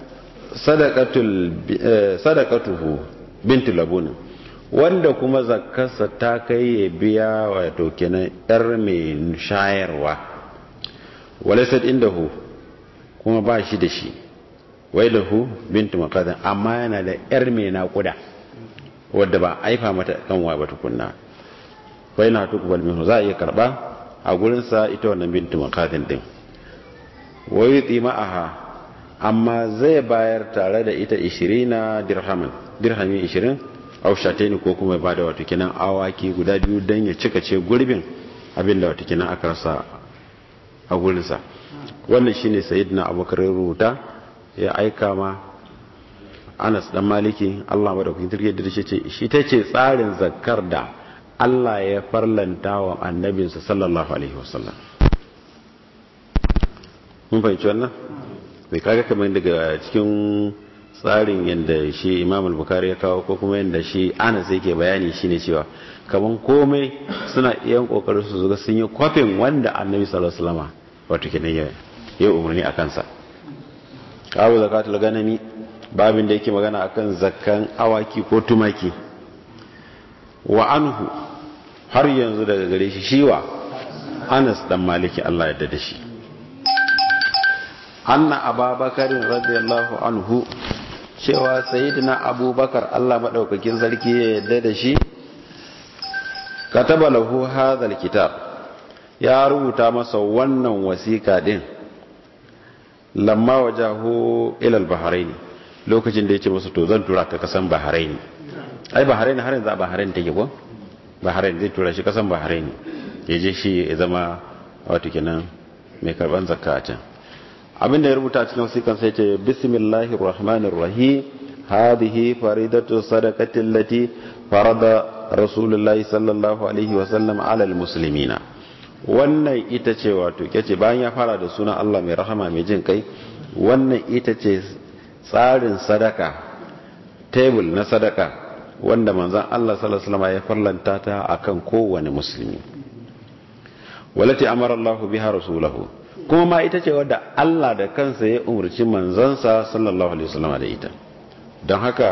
sadakatuhu bintu labuni wanda kuma zakarsa ta kai ya biya wato kenan yar mai shayarwa walisat indahu kuma ba shi da shi wai lahu bintu makadan amma yana da yar mai naƙuda wadda ba aifa mata kanwa ba tukunna wai na tukubal minhu za a iya karba a gurinsa ita wannan bintu makadan din wai tsima'aha amma zai bayar tare da ita 20 dirhamin dirhami 20 au shataini ko kuma ba da wato kinan awaki guda biyu don ya cika ce gurbin abinda wato kinan aka rasa a gurinsa wannan shine sayyidina abubakar rubuta ya aika ma anas dan maliki allah madaukakin sarki da shi ce shi ta ce tsarin zakkar da allah ya farlanta wa annabinsa sallallahu alaihi wasallam mun fahimci wannan bai kaga kamar daga cikin tsarin yadda shi imam al-bukhari ya kawo ko kuma yadda shi anas yake bayani shine cewa kaman komai suna iya kokarin su zuga sun yi kwafin wanda annabi sallallahu alaihi wasallam wato kenan ya yi umarni a kansa kawo zakatul ganami babin da yake magana akan zakkan awaki ko tumaki wa anhu har yanzu daga gare shi shiwa anas dan maliki Allah ya da shi anna ababakarin radiyallahu anhu cewa sayyidina abubakar Allah madaukakin sarki ya yadda da shi kataba lahu hadhal kitab ya rubuta masa wannan wasiƙa din lamma wajahu ila al-bahrain lokacin da yace masa to zan tura ka kasan bahrain ai bahrain har yanzu a bahrain take ko bahrain zai tura shi kasan bahrain yaje shi ya zama wato kenan mai karban zakka a can abinda ya rubuta cikin wasikan sai ce bismillahir rahmanir rahim hadhihi faridatu sadaqati allati farada rasulullahi sallallahu alaihi wa sallam ala almuslimina wannan ita ce wato kace bayan ya fara da sunan Allah mai rahama mai jin kai wannan ita ce tsarin sadaka table na sadaka wanda manzon Allah sallallahu alaihi wasallam ya farlanta ta akan kowane musulmi walati amara Allah biha rasulahu kuma ma ita ce wadda Allah da kansa ya umarci manzansa sallallahu alaihi wasallam da ita don haka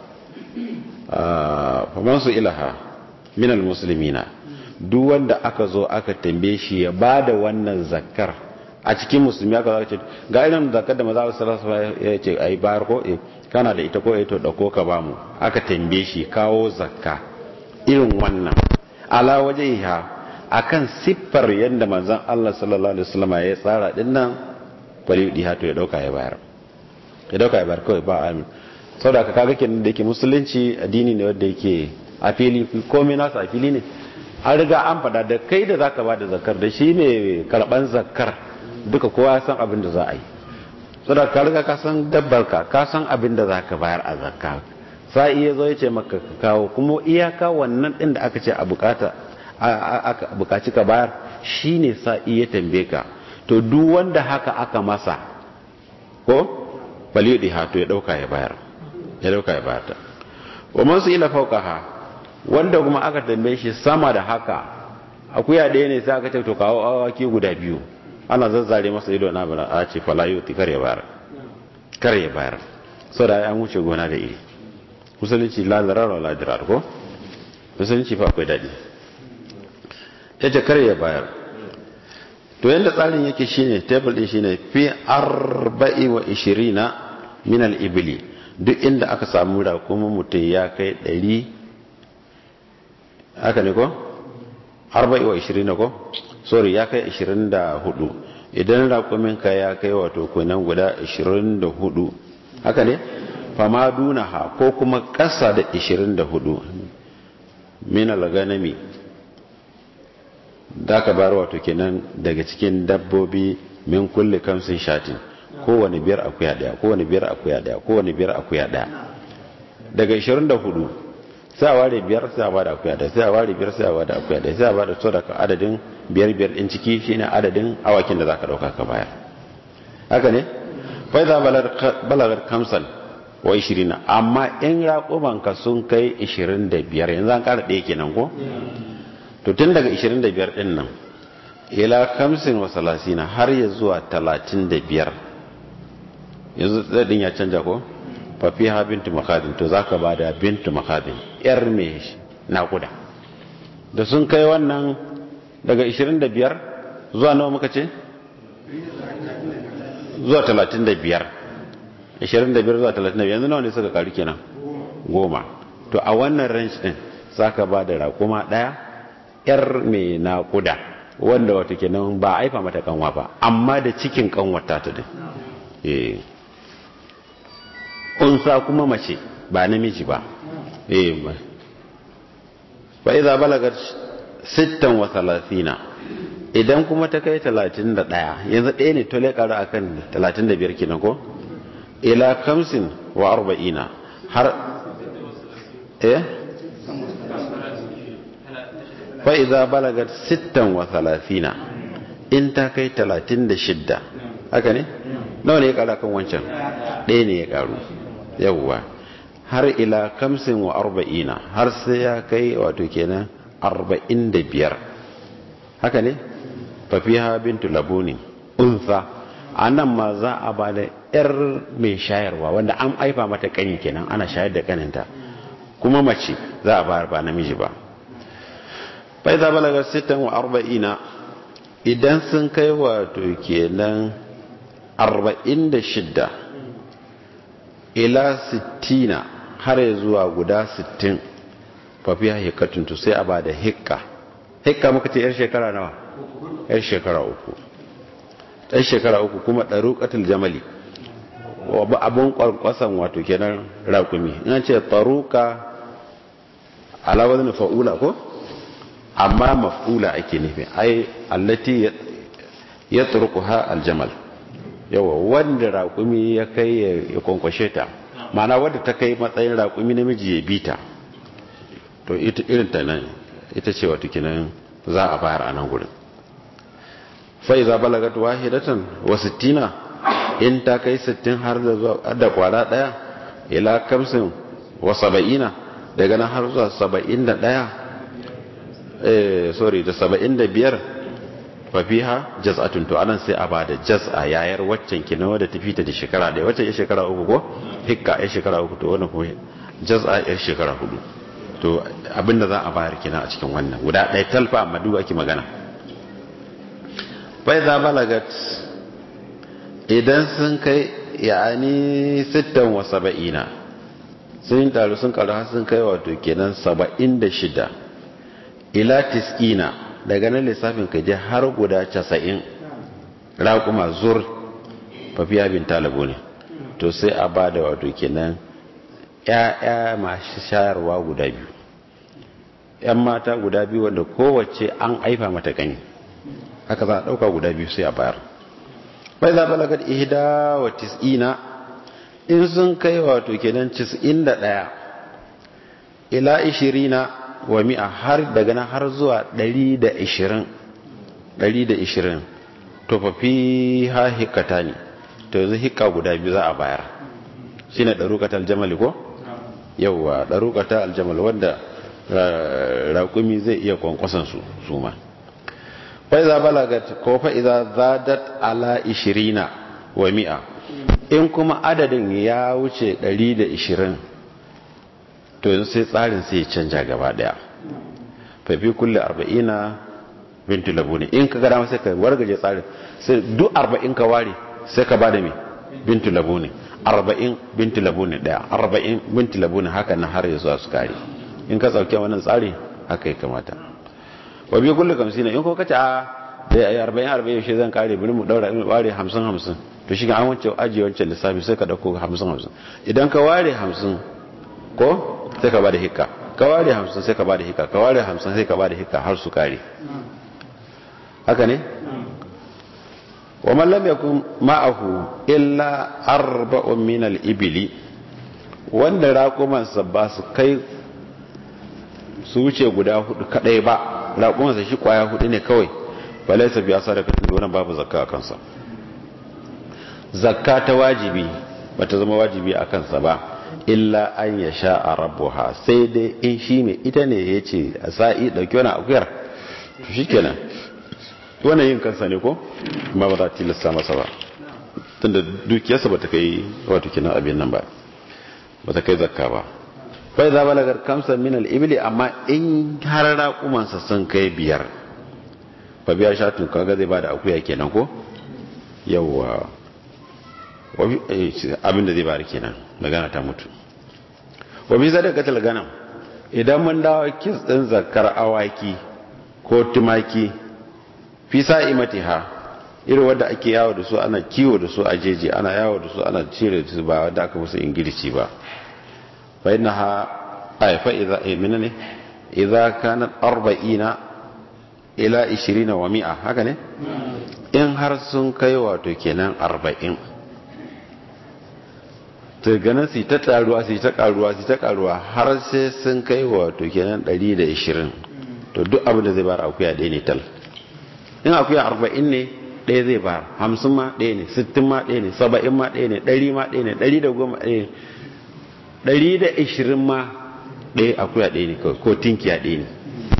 faman su ilaha minal muslimina duk wanda aka zo aka tambaye shi ya bada wannan zakkar a cikin musulmi aka zaka ce ga irin zakkar da maza sallallahu alaihi ya ce ai bayar ko eh kana da ita ko eh to dauko ka bamu aka tambaye shi kawo zakka irin wannan ala wajhiha akan siffar yadda manzon Allah sallallahu alaihi wasallam ya tsara din nan bari di hato ya dauka ya bayar ya dauka ya bayar kawai ba amin saboda ka kaga kenan da yake musulunci addini ne wanda yake a fili komai nasa a fili ne an riga an faɗa da kai da zaka ba da zakar da shi mai karɓan zakar duka kowa san abin da za a yi saboda ka riga ka san dabbar ka ka san abin da zaka bayar a zakka sai iya zo ya ce maka ka kawo kuma iyaka wannan din da aka ce a bukata aka bukaci ka bayar shine sa iya tambaye ka to duk wanda haka aka masa ko bali yudi ha to ya dauka ya bayar ya dauka ya bayar ta wa man ila fawqaha wanda kuma aka tambaye shi sama da haka akuya ɗaya ne sai aka ce to kawo awaki guda biyu ana zazzare masa ido na bana a ce fala yuti kar ya bayar kar ya bayar saboda an wuce gona da iri musulunci la zarar la dirar ko musulunci fa akwai dadi yace kar ya bayar to yanda tsarin yake shine table din shine fi 24 min al-ibli duk inda aka samu da kuma mutum ya kai 100 haka ne ko 24 ko sorry ya kai 24 idan raƙumin ka ya kai wato kunan guda 24 haka ne fama dunaha ko kuma ƙasa da 24 min al-ganami da ka bar wato kenan daga cikin dabbobi min kulli kamsin shatin kowane biyar akuya daya kowane biyar akuya daya kowane biyar akuya daya daga 24 sai a ware biyar sai a bada akuya daya sai a ware biyar sai a bada akuya daya sai a bada so daga adadin biyar biyar din ciki shine adadin awakin da zaka dauka ka bayar haka ne fa idza balagar kamsan wa 20 amma in raƙuman ka sun kai 25 yanzu an ƙara ɗaya kenan ko to tun daga 25 din nan ila kamsin wa salasina har ya zuwa 35 yanzu zaɗin ya canja ko fafi ha bintu makadin to za ka ba da bintu makadin yar mai naƙuda da sun kai wannan daga 25 zuwa nawa muka ce zuwa 35 25 zuwa 35 yanzu nawa ne suka karu kenan goma to a wannan range din za ka ba da raƙuma ɗaya yar mai naƙuda wanda wata kenan ba a aifa mata kanwa ba amma da cikin kanwata ta din eh unsa kuma mace ba namiji ba eh fa idza balagat 36 idan kuma ta kai 31 yanzu ɗaya ne to le karu akan 35 kenan ko ila 50 wa 40 har eh fa'iza balagar sittan wa talatina in ta kai talatin da shidda haka ne? nawa ne ya kara kan wancan ɗaya ne ya karu yawwa har ila kamsin wa arba'ina har sai ya kai wato kenan arba'in da biyar haka ne? fafiha bintu labuni unsa a nan ma za a ba da 'yar mai shayarwa wanda an aifa mata kani kenan ana shayar da kaninta kuma mace za a bayar ba namiji ba faiza balagar sittan wa arba'ina idan sun kai wato kenan arba'in da shidda ila sittina har ya zuwa guda sittin fafiya hikatun to sai a ba da hikka hikka muka ce yar shekara nawa yar shekara uku yar shekara uku kuma ɗaruƙatul jamali abin ƙwarƙwasan wato kenan raƙumi ina ce ɗaruƙa alawar fa'ula ko? amma maf'ula ake nufi ai allati ya turkuha aljamal yawa wanda raƙumi ya kai ya kwankwashe ta mana wadda ta kai matsayin raƙumi namiji ya bi ta to ita irin ta nan ita ce wata kinan za a bayar a nan gurin fa iza balagat wahidatan wa sittina in ta kai sittin har da zuwa da kwara daya ila kamsin wa saba'ina daga nan har zuwa saba'in da daya eh sorry da 75 fa fiha jaz'atun to anan sai a bada jaz'a yayar waccan kina wadda ta fita da shekara da wacce ya shekara uku ko hikka ya shekara uku to wannan kuma jaz'a ya shekara hudu to abinda za a bayar kina a cikin wannan guda ɗaya talfa amma duk ake magana fa idza balagat idan sun kai yani 76 sun taru sun karu har sun kai wato kenan 76 ila tis'ina daga nan lissafin ka je har guda casa'in raƙuma zur fafiya bin talabo ne to sai a ba da wato kenan ya'ya masu shayarwa guda biyu 'yan mata guda biyu wanda kowace an aifa mata gani haka za a ɗauka guda biyu sai a bayar bai za balagar ihda wa tis'ina in sun kai wato kenan tis'in da ɗaya ila ishirina wa mi'a har daga nan har zuwa ɗari da ishirin ɗari da ishirin to fa fi ha hikata ne to yanzu hikka guda biyu za a bayar shi ne ɗarukata aljamali ko? yauwa ɗarukata aljamal wanda raƙumi zai iya kwankwasan su su ma fa'iza balagat ko fa'iza zadat ala ishirina wa mi'a in kuma adadin ya wuce 120 to yanzu sai tsarin sai canja gaba daya fafi kulle 40 bintu labu ne in ka gada sai ka wargaje tsarin sai duk 40 ka ware sai ka bada mai bintu labu ne 40 bintu labu ne daya 40 bintu labu ne haka na har yanzu su kare in ka tsauke wannan tsari haka ya kamata wa biyu kullu kamsina in ko kace a da ya arba'in arba'in shi zan kare bari mu daura mu ware hamsin hamsin to shi an wance ajiye wancan lissafi sai ka dauko hamsin hamsin idan ka ware hamsin ko sai ka bada hikka ka ware hamsin sai ka bada hikka ka ware hamsin sai ka bada hikka har su kare haka ne wa man lam yakun ma'ahu illa arba'un min al-ibli wanda raƙumansa ba su kai su wuce guda hudu kadai ba raƙumansa shi kwaya hudu ne kawai ba laisa biya sadakatin da wannan babu zakka a kansa zakka ta wajibi ba ta zama wajibi a kansa ba illa an ya sha a rabuwa sai dai in shi mai ita ne ya ce a sa'i ɗauki wani akuyar to shi kenan wannan yin kansa ne ko ba ba za ta tilasta masa ba tunda dukiyarsa ba ta kai wato kinan abin nan ba ba ta kai zakka ba bai za balagar kamsa min al-ibli amma in har raƙumansa sun kai biyar fa biya shatun kaga zai bada akuya kenan ko yawwa abin da zai bada kenan magana ta mutu wa bi sadaqatul ganam idan mun dawo kis din zakar awaki ko tumaki fi sa'imatiha irin wanda ake yawo da su ana kiwo da su a jeji ana yawo da su ana cire su ba wanda aka musu ingilici ba fa innaha ay fa idza minne idza kanat 40 ila 20 wa 100 haka ne in har sun kai wato kenan 40 to ganin su ta taruwa su ta karuwa su ta karuwa har sai sun kai wato kenan 120 to duk abin da zai bar akuya ɗaya ne tal in akuya 40 ne ɗaya zai bar 50 ma ɗaya ne 60 ma ɗaya ne 70 ma ɗaya ne 100 ma ɗaya ne 110 ɗaya ne 120 ma ɗaya akuya ɗaya ne ko tinkiya ɗaya ne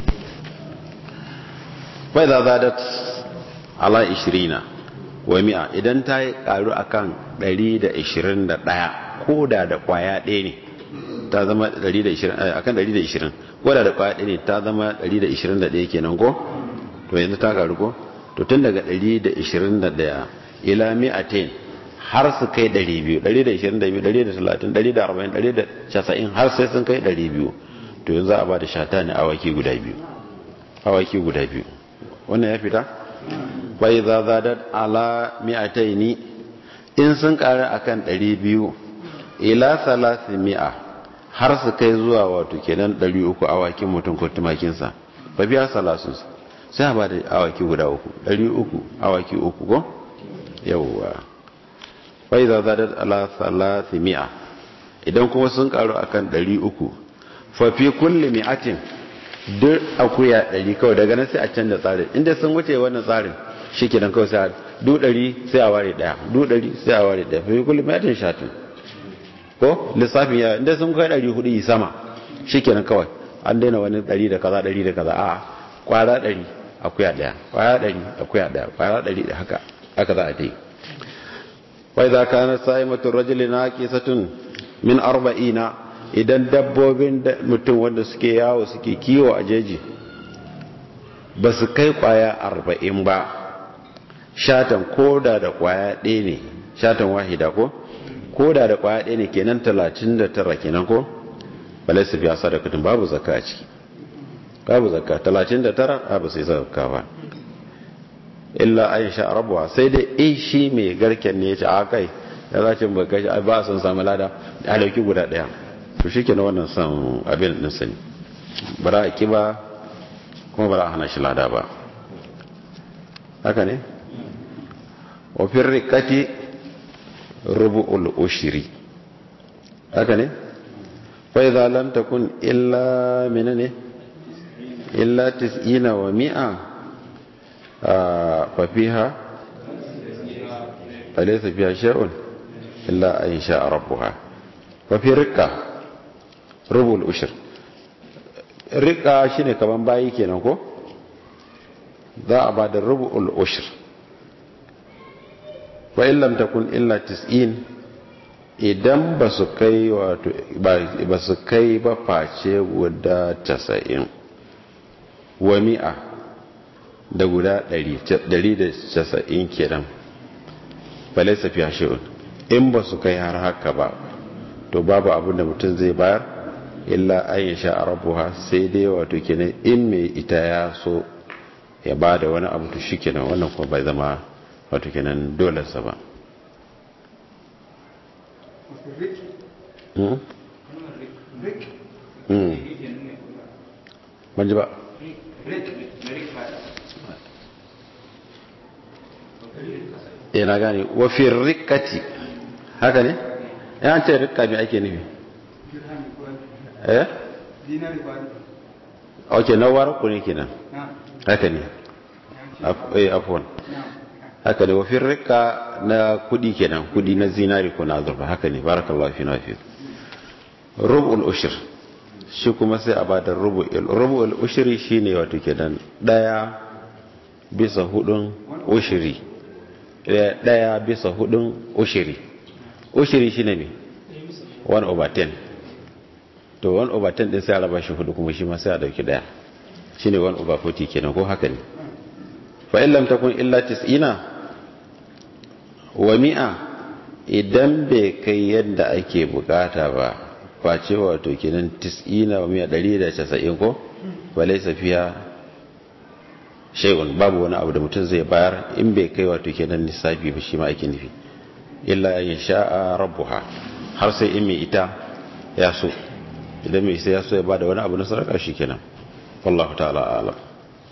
bai za zadat ala 20 wa mi'a idan ta yi karu akan 121 ko da da kwaya ɗaya ne ta zama 120 akan 120 ko da da kwaya ɗaya ne ta zama 121 kenan ko to yanzu ta karu ko to tun daga 121 ila mi'atain har su kai 200 122 130 140 190 har sai sun kai 200 to yanzu a ba da shata ne awaki guda biyu awaki guda biyu wannan ya fita bai za zadar ala mi'ataini in sun ƙara akan 200 ila salasi mi'a har su kai zuwa wato kenan 300 awakin mutum ko tumakinsa ba biya salasun sai a ba da awaki guda uku 300 awaki uku ko yawwa bai za zadar ala salasi mi'a idan kuma sun ƙaru akan 300 fafi kulle mi'atin duk akuya ɗari kawai daga nan sai a canza tsarin inda sun wuce wannan tsarin shi ke nan kawai sai a du ɗari sai a ware ɗaya du ɗari sai a ware ɗaya fi kullum yatin shatin ko lissafin ya inda sun kai ɗari hudu yi sama shi ke nan kawai an daina wani ɗari da kaza ɗari da kaza a kwara ɗari akuya ɗaya kwara ɗari akuya ɗaya kwara ɗari da haka haka za a ta yi wai za ka na sa'i mutum rajuli na kisatun min arba'ina idan dabbobin mutum wanda suke yawo suke kiwo a jeji ba su kai kwaya arba'in ba shatan koda da kwaya ɗaya ne shatan wahida ko koda da kwaya ɗaya ne kenan talatin da tara kenan ko balai su biya sadakatun babu zakka a ciki babu zakka talatin da tara ba sai zakka ba illa an sha rabuwa sai dai in shi mai garken ne ya ce a kai ya za ce ba a son samu lada a dauki guda ɗaya to shi ke na wannan son abin ɗin sani ba za a ki ba kuma ba za a hana shi lada ba haka ne wafin rikati rubu'ul ushiri haka ne فإذا لم تكن إلا من إلا تسعين ومئة ففيها فليس فيها شيء إلا أن شاء ربها ففي رقة ربع الأشر رقة شيني كمان باي kenan ko za a ba da rubu'ul ushir wa illam takun illa 90 idan ba su kai wato ba su kai ba face guda casa'in wa mi'a da guda ɗari da casa'in kenan balai safiya shi'un in ba su kai har haka ba to babu abin da mutum zai bayar illa an yi sha a rabuwa sai dai wato kenan in mai ita ya so ya ba da wani abu to shi kenan wannan kuma bai zama wato kenan dolarsa ba ban ji ba ya na gane wafin rikati haka ne ya ce rikka mai ake nufi eh ok na waraku ne kenan haka ne afuwan haka ne wafin rikka na kudi kenan kudi na zinari ko na azurfa haka ne barakallahu fi nafi rubul ushir shi kuma sai a bada rubul rubul ushiri shine wato kenan daya bisa hudun ushiri daya bisa hudun ushiri ushiri shine ne 1 over 10 to 1 over 10 din sai a raba shi hudu kuma shi ma sai a dauki daya shine 1 over 40 kenan ko haka ne fa in lam takun illa 90 wa mi'a idan bai kai yadda ake bukata ba face wato kenan 90 wa mi'a 190 ko balai safiya shay'un babu wani abu da mutum zai bayar in bai kai wato kenan lissafi ba shi ma ake nufi illa ya sha'a rabbuha har sai in mai ita ya so idan mai sai ya so ya bada wani abu na sadaka shi kenan wallahu ta'ala alam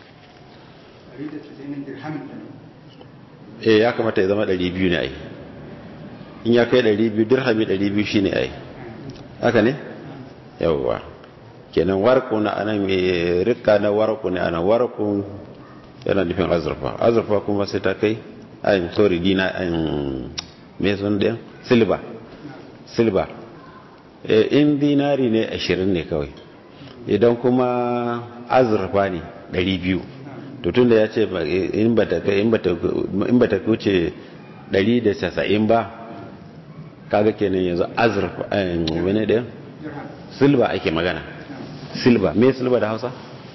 eh ya kamata ya zama 200 ne ai in ya kai 200 dirhami 200 shine ai haka ne yawwa kenan warku na anan mai rikka na warku ne anan warku yana nufin azurfa azurfa kuma sai ta kai ayin sorry dina ayin me sun da silba silba in dinari ne 20 ne kawai idan kuma azurfa ne 200 to tunda ya ce in ba ta kuce 190 ba kaga kenan yanzu azurfa wani ɗaya silba ake magana silba me silba da hausa?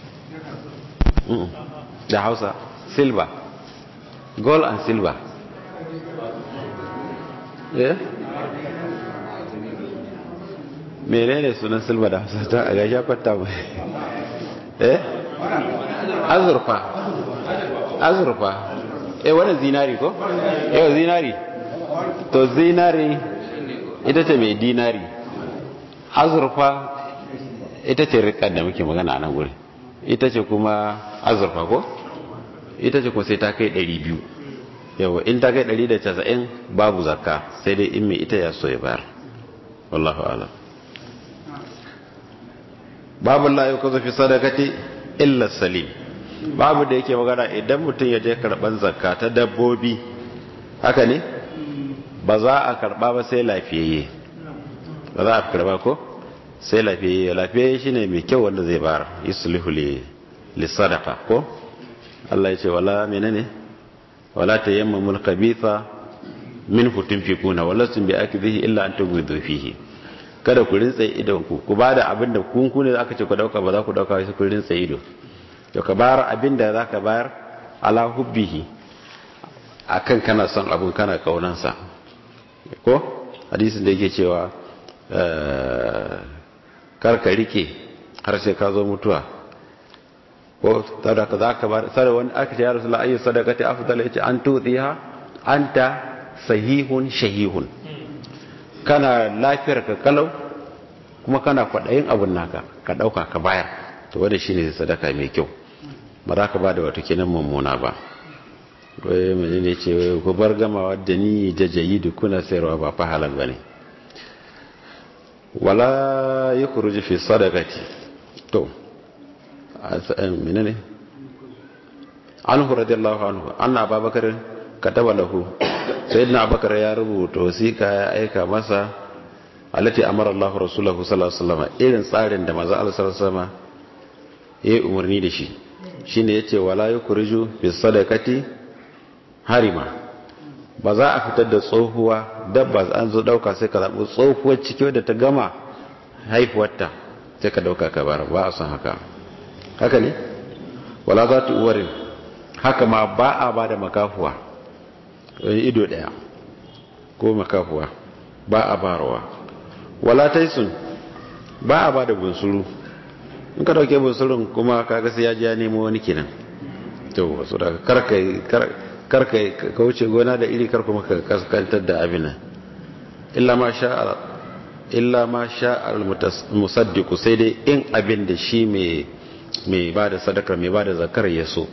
da hausa silba gold and silver yeah? menene sunan silba da hausa ta a gashi fata mai eh azurfa azurfa eh wani zinari ko yau zinari to zinari ita ce mai dinari azurfa ita ce rikar da muke magana a nan guri ita ce kuma azurfa ko ita ce kuma sai ta kai 200 yawa in ta kai 190 babu zakka sai dai in mai ita ya so ya bayar wallahu alam babu la yau kazo fi sadakati illa salim babu da yake magana idan mutum ya je karban zakka ta dabbobi haka ne ba za a karba ba sai lafiyayye ba za a karba ko sai lafiyayye lafiyayye shine mai kyau wanda zai bayar yuslihu li li sadaqa ko Allah ya ce wala menene wala tayammamul khabitha minhu tunfikuna walastum bi akdhihi illa an tughidhu fihi kada ku rintsa idon ku ku bada abin da kun ku ne aka ce ku dauka ba za ku dauka sai ku rintsa ido to ka bayar abin da zaka bayar ala hubbihi akan kana son abin kana kaunansa ko hadisin da yake cewa kar ka rike har sai ka zo mutuwa ko sadaka za ka bar sai wani aka ce ya rasu la'ayyar sadakati afdal yace an tutsiha anta sahihun shahihun kana lafiyar ka kalau kuma kana kwaɗayin abun naka ka ɗauka ka bayar to wanda shine sadaka mai kyau ba za ka ba da wato kenan mummuna ba wai mai ne ce ku bar gamawa da ni da jayidu kuna sayarwa ba fa halal bane wala yakhruju fi sadaqati to menene anhu radiyallahu anhu anna ababakar kataba lahu sayyidina abubakar ya rubuta wasiqa ya aika masa alati amara Allah rasulahu sallallahu alaihi wasallam irin tsarin da manzo Allah sallallahu alaihi wasallam yayi umarni da shi shine yace wala yukhruju bis sadaqati harima ba za a fitar da tsohuwa dabba an zo dauka sai ka zabi tsohuwar ciki wadda ta gama haifuwarta sai ka dauka ka bar ba a san haka haka ne wala za ta uwarin haka ma ba a ba da makafuwa ido daya ko makafuwa ba a barawa wala taisun ba a ba da bunsuru in ka dauke bunsurun kuma kaga sai ya ji ya nemo wani kenan to wasu daga karka ka wuce gona da iri karka maka kaskantar da abin illa ma sha illa ma sha al-musaddiqu sai dai in abin da shi mai mai bada sadaka mai bada zakar ya so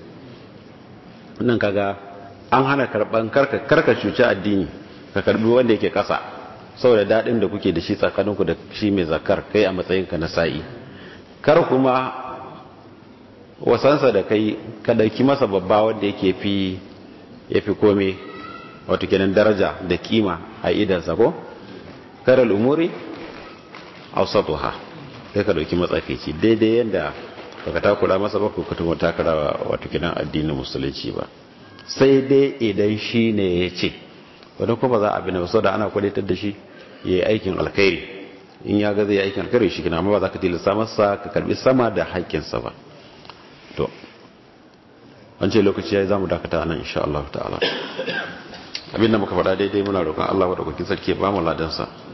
nan kaga an hana karban karka karka cuci addini ka karbi wanda yake kasa saboda dadin da kuke da shi tsakaninku da shi mai zakar kai a matsayinka na sa'i kar kuma wasansa da kai ka dauki masa babba wanda yake fi yafi kome wato kenan daraja da kima a idansa ko karal umuri awsatuha kai ka dauki matsakaici daidai yanda baka takura masa ba ko kuma takara wato kenan addinin musulunci ba sai dai idan shi ne ya ce wadda kuma za a bi na wasu da ana kwalitar da shi ya yi aikin alkhairi in ya ga zai yi aikin alkhairi shi kina amma ba za ka tilasta masa ka karbi sama da haƙƙinsa ba to an ce lokaci ya yi za mu dakata nan insha Allah ta'ala abinda muka faɗa daidai muna roƙon Allah wadda kwakin sarki ba mu ladansa